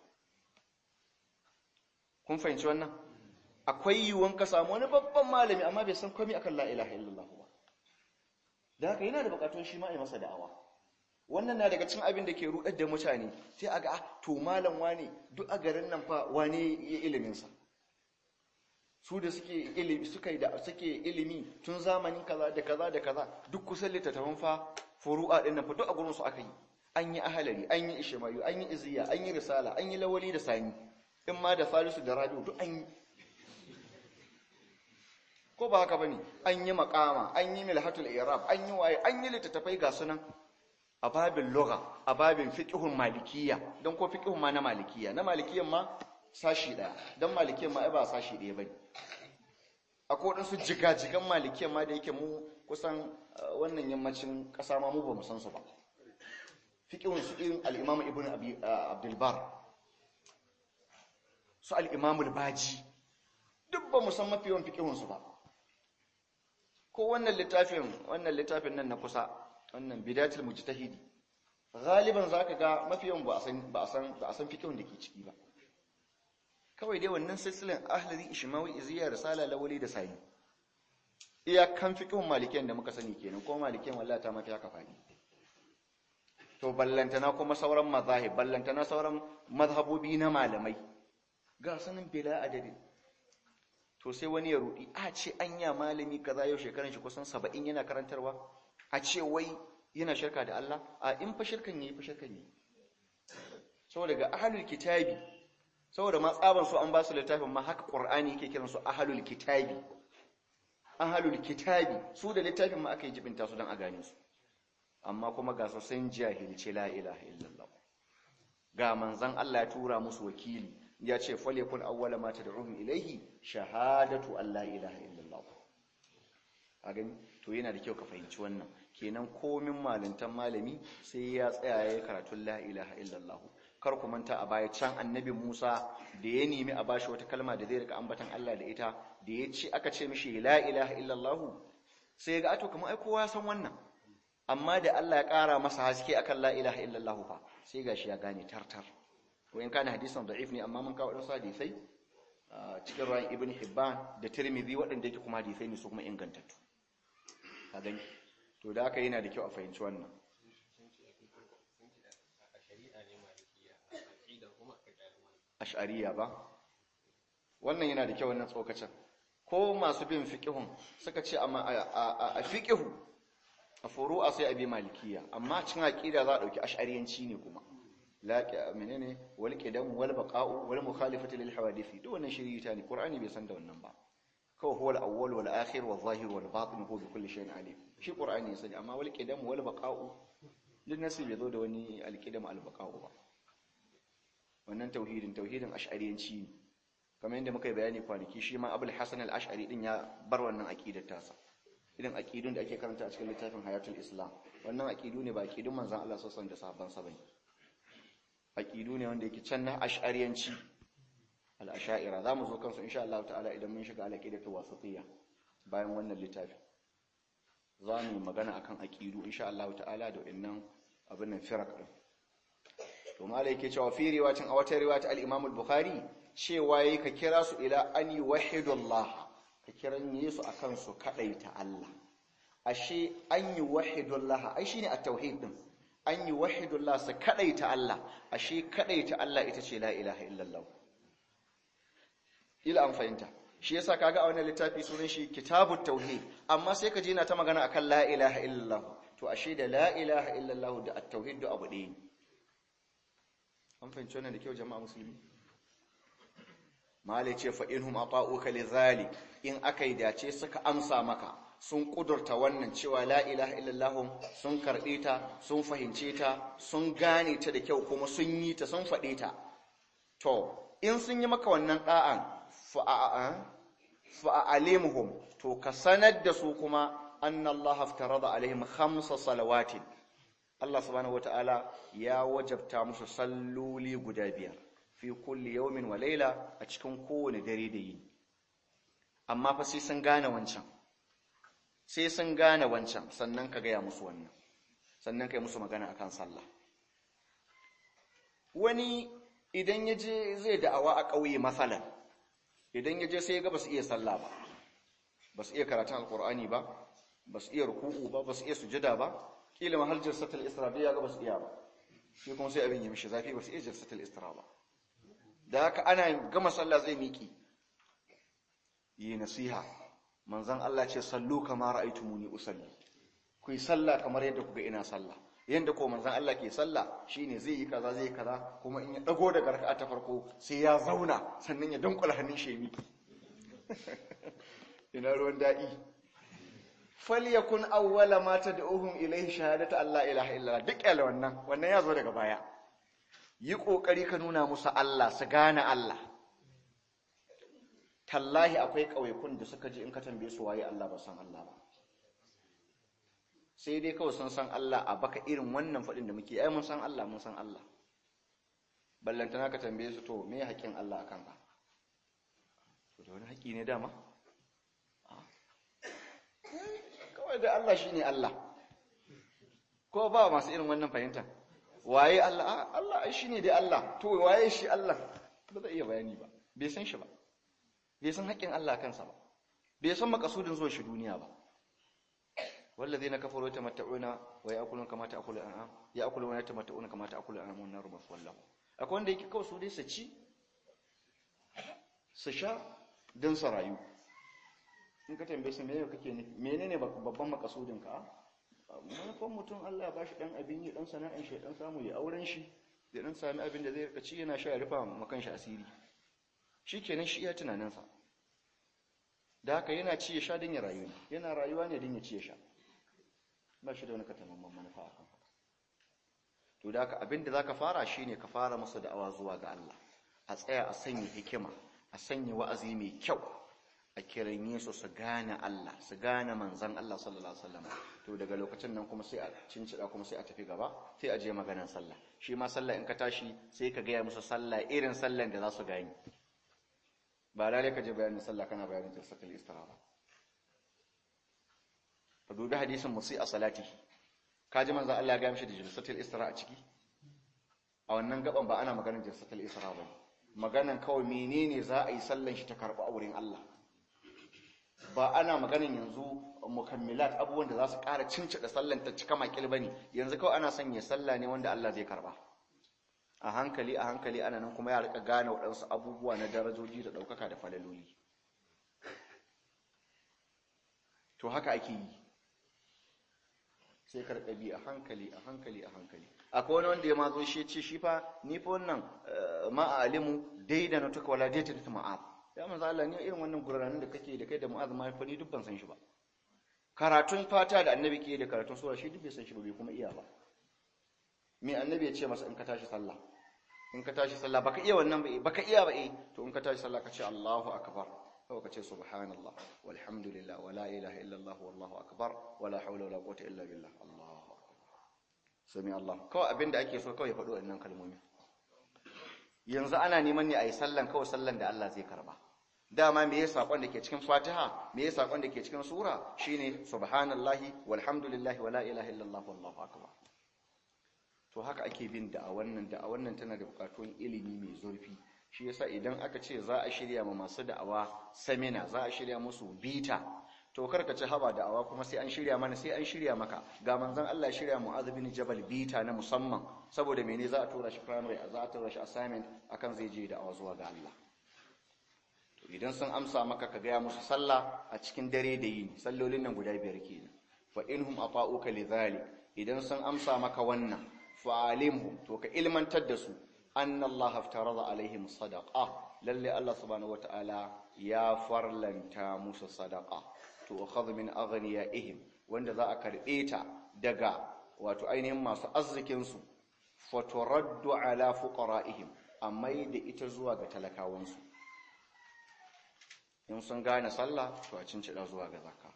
kun fahimci wannan akwai yiwuwan ka samu wani babban malami amma bai san komai akan la ilaha illallah ba da haka yana da bukatun shi ma a masa da'awa wannan na daga cikin abin da ke rudar da mutane sai a ga to malam wane duk a garin nan fa wane ya ilimin sa su da suke ilimi suka da suke ilimi tun zamanin kaza da kaza da kaza duk kusan littattafan fa furu'a din nan fa duk a gurin su aka yi an yi ahalari an yi ishmayu an yi iziya an yi risala an yi lawali da sani in ma da falisu da rabi'u duk an yi ko ba haka bane an yi makama an yi milhatul i'rab an yi waye an yi littattafai ga sunan a babin lugha a babin fiqhun malikiyya don ko fiqhun ma na malikiyya na malikiyyan ma sashi daya dan malikiyyan ma ai ba sashi daya bane akwai wadansu jigajigan malikiyyan ma da yake mu kusan wannan yammacin kasa ma mu ba mu san su ba fiqhun su irin al-imam ibn abi abdul bar su al-imam al-baji duk ba mu san mafi yawan fiqhun su ba ko wannan littafin wannan littafin nan na kusa wannan bidatul mujtahidi galiban zaka ga mafi yawan ba a san ba a san ba a san fiqhun da ke ciki ba kawai dai wannan silsilan ahlari ishmawi iziya risala lawali da sani iyakan fiqhun malikiyan da muka sani kenan ko malikiyan wallahi ta mafi haka fadi to ballantana kuma sauran mazahib ballantana sauran mazhabobi na malamai ga sanin bila adadin to sai wani ya rudi a ce anya malami kaza yau shekaran shi kusan 70 yana karantarwa a ce wai yana shirka da Allah a in fa shirkan yayi fa shirkan yayi saboda ga ahlul kitabi saboda ma tsaban su an ba su littafin ma haka qur'ani yake kiran su ahlul kitabi ahlul kitabi su da littafin ma aka yi jibinta su dan a gane su amma kuma ga su sun jahilci la ilaha illallah ga manzon Allah ya tura musu wakili ya ce falyakun awwala ma tad'uhum ilayhi shahadatu an la ilaha illallah a gani to yana da kyau ka fahimci wannan kenan komin malintan malami sai ya tsaya ya karatun la ilaha illallah kar ku manta a baya can annabi Musa da ya nemi a bashi wata kalma da zai rika ambatan Allah da ita da ya ce aka ce mishi la ilaha illallah sai ya ga ato kamar ai kowa ya san wannan amma da Allah ya ƙara masa haske akan la ilaha illallah fa sai gashi ya gane tartar to in kana hadisan da'if ne amma mun kawo wadansu hadisai cikin ruwan ibn hibban da tirmidhi waɗanda yake kuma hadisai ne su kuma ingantattu a gani to da haka yana da kyau a fahimci wannan ash'ariya ba wannan yana da kyau wannan tsokacin ko masu bin fiqihun suka ce amma a fiqihu a furu'a sai a bi malikiya amma cin aqida za a dauki ash'ariyanci ne kuma laqi menene wal qidam wal baqa'u wal mukhalifati lil hawadisi duk wannan shirita ne qur'ani bai san da wannan ba kawai huwa al awwal wal akhir wal zahir wal batin huwa bi kulli shay'in alim shi qur'ani ya sani amma wal qidam wal baqa'u duk nasi bai zo da wani al qidam al baqa'u ba wannan tauhidin tauhidin ash'ariyanci ne kamar yadda muka yi bayani kwanaki shi ma abul hasan al-ash'ari din ya bar wannan aqidar tasa irin aqidun da ake karanta a cikin littafin hayatul islam wannan aqidu ne ba aqidun manzon Allah sallallahu alaihi wasallam da sahabban sa bane aqidu ne wanda yake can na ash'ariyanci al-ash'ira zamu zo kansu insha Allah ta'ala idan mun shiga al-aqidatu wasatiyya bayan wannan littafi za mu magana akan aqidu insha Allah ta'ala da wannan abin nan firaq din to malai yake cewa fi riwayatin a wata riwayat al-Imam al-Bukhari cewa yayi ka kira su ila an yuwahhidullah ka kiran Yesu akan su kadaita Allah ashe an yuwahhidullah ai shine at-tauhid din an yuwahhidullah su kadaita Allah ashe kadaita Allah ita ce la ilaha illallah ila an fahimta shi yasa kaga a wannan littafi sunan shi kitabut tauhid amma sai ka je na ta magana akan la ilaha illallah to ashe da la ilaha illallah da at-tauhid da abu ɗaya ne an fahimci wannan da kyau jama'a musulmi malai ce fa inhum ata'uka lidhalik in akai dace suka amsa maka sun kudurta wannan cewa la ilaha illallah sun karbe ta sun fahimce ta sun gane ta da kyau kuma sun yi ta sun faɗe ta to in sun yi maka wannan da'an fa fa'alimuhum to ka sanar da su kuma annallaha aftarada alaihim khamsa salawatin Allah subhanahu wata'ala ya wajabta musu salloli guda biyar fi kulli yawmin wa layla a cikin kowane dare da yini amma fa sai sun gane wancan sai sun gane wancan sannan ka gaya musu wannan sannan kai musu magana akan sallah wani idan ya je zai da'awa a ƙauye masalan idan ya je sai ya ga ba su iya sallah ba ba su iya karatun alkur'ani ba ba su iya ruku'u ba ba su iya sujada ba kila mahal jalsatul isra ya ga ba su iya ba shi kuma sai abin ya mishi zafi ba su iya jalsatul isra ba da haka ana gama sallah zai miki yi nasiha manzon Allah ce sallu kama ra'aytumuni usalli ku yi sallah kamar yadda kuga ina sallah yanda ko manzon Allah ke sallah shine zai yi kaza zai yi kaza kuma in ya dago daga raka'a ta farko sai ya zauna sannan ya dunkula hannun shi miki ina ruwan da'i falyakun awwala ma tad'uhum ilayhi shahadatu alla ilaha illallah duk yalla wannan wannan ya zo daga baya yi kokari ka nuna musu Allah su gane Allah tallahi akwai kauyakun da suka ji in ka tambaye su waye Allah ba san Allah ba sai dai kawai sun san Allah a baka irin wannan fadin da muke ai mun san Allah mun san Allah ballantana ka tambaye su to me haƙin Allah akan ka to da wani haƙi ne dama kawai da Allah shine Allah ko ba masu irin wannan fahimta waye Allah Allah ai shine dai Allah to waye shi Allah ba zai iya bayani ba bai san shi ba bai san haƙƙin Allah kansa ba bai san makasudin zuwa shi duniya ba wallazina kafaru yatamatta'una wa ya'kuluna kama ta'kulu al'am ya'kuluna wa yatamatta'una kama ta'kulu al'am wan naru maswallahu akwai wanda yake kawai su dai su ci su sha don su rayu in ka tambaye su menene kake nufi menene babban makasudin ka manufan mutum Allah ya bashi dan abin yi dan sana'an shi dan samu ya auren shi da dan sami abin da zai rika ci yana sha ya rufa makan shi asiri shikenan shi iya tunanin sa da haka yana ci ya sha din ya rayu yana rayuwa ne din ya ci ya sha ba shi da wani katamamman manufa akan haka to da haka abin da zaka fara shine ka fara masa da'awa zuwa ga Allah a tsaya a sanya hikima a sanya wa'azi mai kyau a kiran su su gane Allah su gane manzan Allah sallallahu alaihi wasallam to daga lokacin nan kuma sai a cincida kuma sai a tafi gaba sai a je maganar sallah shi ma sallah in ka tashi sai ka gaya musu sallah irin sallan da za su gani ba lalle ka je bayanin sallah kana bayanin jalsatul istiraha ka dubi hadisin musi a salati ka ji manzan Allah ya gaya mishi da jalsatul istiraha a ciki a wannan gaban ba ana maganar jalsatul istiraha ba maganan kawai menene za a yi sallan shi ta karɓi a wurin Allah ba ana maganan yanzu mukammilat abubuwan da za su ƙara cincida sallan ta cika makil ba ne yanzu kawai ana sanya sallah ne wanda Allah zai karɓa a hankali a hankali ana nan kuma ya rika gane waɗansu abubuwa na darajoji da ɗaukaka da falaloli to haka ake yi sai karɓa bi a hankali a hankali a hankali akwai wani wanda ya ma zo shi ce shi fa ni fa wannan ma'alimu dai da na tuka wala dai ta ta ma'ab ya manzo Allah ni irin wannan gurranin da kake da kai da mu'az ma fa ni duk ban san shi ba karatun fata da annabi ke da karatun sura shi duk bai san shi ba bai kuma iya ba me annabi ya ce masa in ka tashi sallah in ka tashi sallah baka iya wannan ba baka iya ba eh to in ka tashi sallah ka ce Allahu akbar kawai ka ce subhanallah walhamdulillah wala ilaha illallah wallahu akbar wala hawla wala quwwata illa billah Allahu akbar sami Allah kawai abinda ake so kawai faɗo wannan kalmomi yanzu ana neman ne a yi sallan kawai sallan da Allah zai karba dama me yasa sakon da ke cikin Fatiha me yasa sakon da ke cikin sura shine subhanallahi walhamdulillahi wala ilaha illallah wallahu akbar to haka ake bin da a wannan da a wannan tana da bukatun ilimi mai zurfi shi yasa idan aka ce za a shirya ma masu da'awa samina za a shirya musu bita to karka ci haba da'awa kuma sai an shirya mana sai an shirya maka ga manzon Allah shirya Mu'adh bin Jabal bita na musamman saboda mene za a tura shi primary za a tura shi assignment akan zai je da'awa zuwa ga Allah to idan sun amsa maka ka gaya musu sallah a cikin dare da yini sallolin nan guda biyar kenan fa inhum ata'uka lidhalik idan sun amsa maka wannan fa'alimhum to ka ilmantar da su anna Allah haftarada alaihim sadaqa lalle Allah subhanahu wataala ya farlanta musu sadaqa to akhadhu min aghniyaihim wanda za a karbe ta daga wato ainihin masu arzikin su faturaddu ala fuqaraihim amma da ita zuwa ga talakawan su in sun gane sallah to a cincida zuwa ga zakka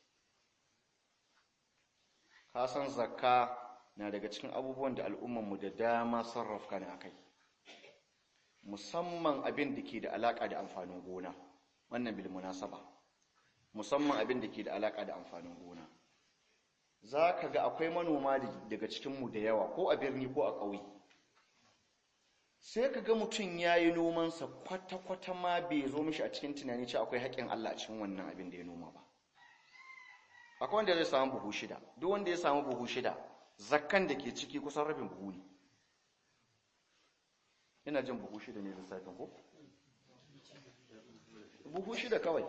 ka san zakka na daga cikin abubuwan da al'ummanmu da dama sarrafa ne a kai musamman abin da ke da alaƙa da amfanin gona wannan bil munasaba musamman abin da ke da alaƙa da amfanin gona za ka ga akwai manoma daga cikinmu da yawa ko a birni ko a ƙauye sai ka ga mutum ya yi nomansa kwata-kwata ma bai zo mishi a cikin tunani ce akwai haƙƙin Allah a cikin wannan abin da ya noma ba akwai wanda zai samu buhu shida duk wanda ya samu buhu shida zakkan da ke ciki kusan rabin buhu ne ina jin buhu shida ne lissafin ko? buhu shida kawai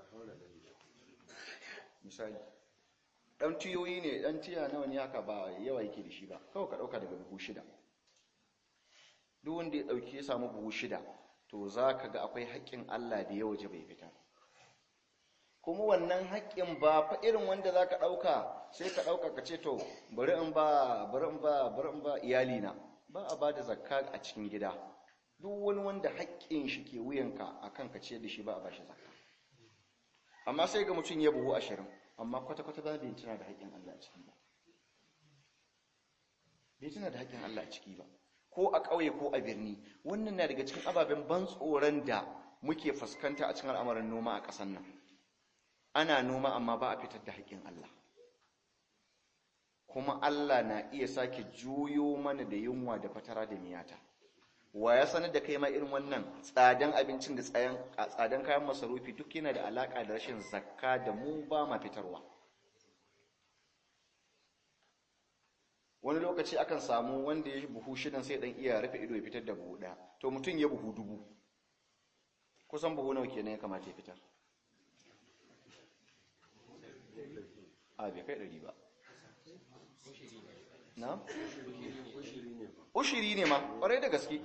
misali ɗan tiyoyi ne ɗan tiya nawa ne haka ba yawa yake da shi ba kawai ka ɗauka daga buhu shida duk wanda ya ɗauki ya samu buhu shida to za ka ga akwai haƙƙin Allah da ya waje bai fita kuma wannan haƙƙin ba fa irin wanda za ka ɗauka sai ka ɗauka ka ce to bari in ba bari in ba bari in ba iyalina ba a ba da zakka a cikin gida duk wani wanda haƙƙin shi ke wuyanka a kan ka ce da shi ba a ba shi zakka amma sai ga mutum ya buhu ashirin amma kwata-kwata ba bai tuna da haƙƙin Allah a ciki ba bai tuna da haƙƙin Allah a ciki ba ko a ƙauye ko a birni wannan na daga cikin ababen ban tsoron da muke fuskanta a cikin al'amarin noma a ƙasar nan ana noma amma ba a fitar da haƙƙin Allah kuma Allah na iya sake juyo mana da yunwa da fatara da miyata wa ya sanar da kai ma irin wannan tsadan abincin da tsadan kayan masarufi duk yana da alaka da rashin zakka da mu ba ma fitarwa wani lokaci akan samu wanda ya buhu shidan sai dan iya rufe ido ya fitar da buhu ɗaya to mutum ya buhu dubu kusan buhu nawa kenan ya kamata ya fitar a bai kai ɗari ba na? ushiri ne ma ƙwarai da gaske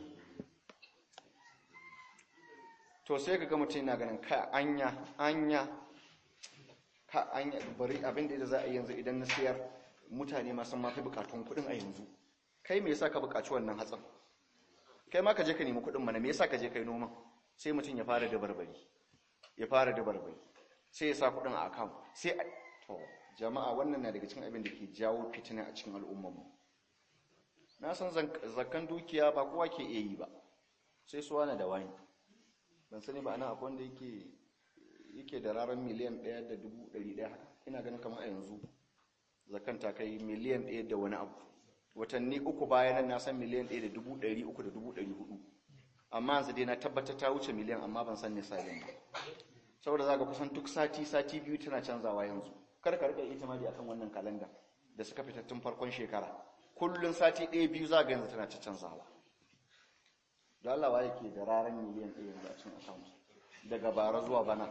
to sai ka ga mutum na ganin ka anya anya ka anya bari abin da za a yi yanzu idan na siyar mutane masu mafi bukatun kuɗin a yanzu kai me yasa ka bukaci wannan hatsin kai ma ka je ka nemi kuɗin mana me yasa ka je kai noman sai mutum ya fara da barbari ya fara da barbari sai ya sa kuɗin a account sai to jama'a wannan na daga cikin abin da ke jawo fitina a cikin al'ummarmu na san zakkan dukiya ba kowa ke iya yi ba sai su wani da wani ban sani ba ana akwai wanda yake yake da rarar miliyan ɗaya da dubu ɗari ɗaya haka ina ganin kamar a yanzu zakkan ta kai miliyan ɗaya da wani abu watanni uku bayan na san miliyan ɗaya da dubu ɗari uku da dubu ɗari hudu amma yanzu dai na tabbatar ta wuce miliyan amma ban san nisabin ba saboda za ka kusan duk sati sati biyu tana canzawa yanzu kar ka rika itimadi akan wannan kalanda da suka fita tun farkon shekara kullun sati ɗaya biyu za ga yanzu tana ta canzawa da Allah wa yake da raran miliyan ɗaya yanzu a cikin account daga bara zuwa bana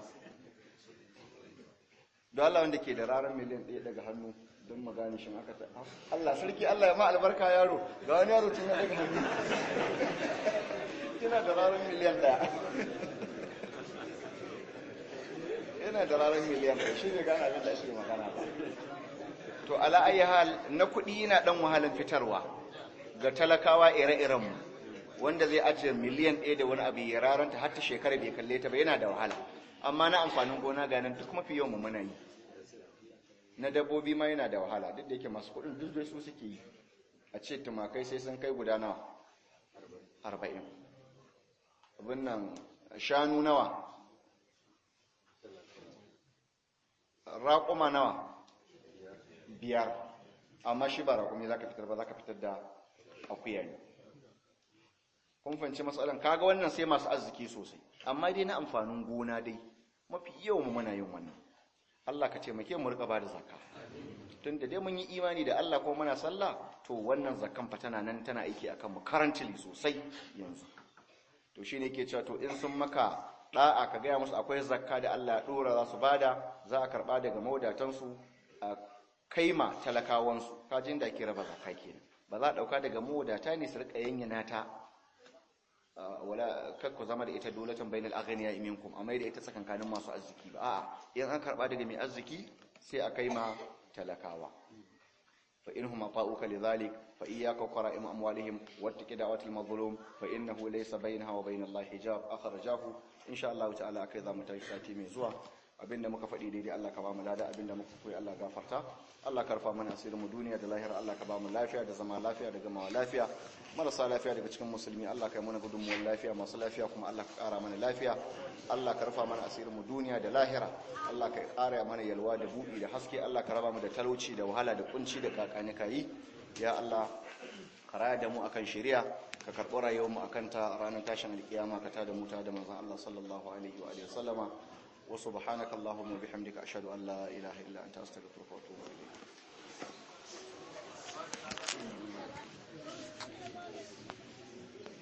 da Allah wanda ke da raran miliyan ɗaya daga hannu don magani shin aka ta Allah sarki Allah ya ma albarka yaro ga wani yaro tun daga hannu kina da raran miliyan ɗaya yana da ranar miliyan ɗaya shi ne gana abin da ake magana ba to ala ayi hal na kuɗi yana ɗan wahalar fitarwa ga talakawa ire-irenmu wanda zai ajiye miliyan ɗaya da wani abu ya raranta har ta shekara bai kalle ta ba yana da wahala amma na amfanin gona ga nan duk mafi yawan muna yi na dabbobi ma yana da wahala duk da yake masu kuɗin duk da su suke yi a ce tumakai sai sun kai guda nawa arba'in abin nan shanu nawa raƙuma nawa biyar amma shi ba raƙumi za ka fitar ba za ka fitar da akuya ne kun fahimci matsalan kaga wannan sai masu arziki sosai amma dai na amfanin gona dai mafi yawan muna yin wannan Allah ka taimake mu rika bada zakka tunda dai mun yi imani da Allah ko muna sallah to wannan zakkan fa tana nan tana aiki akan mu currently sosai yanzu to shine yake cewa to in sun maka da'a ka gaya musu akwai zakka da Allah ya dora za su bada za a karba daga maudatansu a kaima talakawansu kajin da ake raba zakka kenan ba za a dauka daga maudata ne su rika yanyana ta wala kakku zama da ita dolatan bainal aghniya minkum amma da ita tsakankanin masu arziki ba a'a in an karba daga mai arziki sai a kaima talakawa fa inhum ata'uka lidhalik fa iyyaka qara'im amwalihim wattaqi da'watil mazlum fa innahu laysa bainaha wa bainallahi hijab akhrajahu insha Allah ta'ala akai za mu tashi sati mai zuwa abinda muka faɗi daidai Allah ka ba mu lada abinda muka koyi Allah gafarta Allah ka rufa mana asirin mu duniya da lahira Allah ka ba mu lafiya da zama lafiya da gamawa lafiya marasa lafiya daga cikin musulmi Allah ka yi mana gudunmuwar lafiya masu lafiya kuma Allah ka ƙara mana lafiya Allah ka rufa mana asirin mu duniya da lahira Allah ka ƙara mana yalwa da buɗi da haske Allah ka raba mu da talauci da wahala da kunci da kakani kayi ya Allah ka raya da mu akan shari'a ka karɓi rayuwar mu akan ta ranar tashin alkiyama ka tada mu ta da manzon Allah sallallahu alaihi wa alihi wasallama wa subhanaka allahumma bihamdika ashhadu an la ilaha illa anta astaghfiruka wa atubu ilayk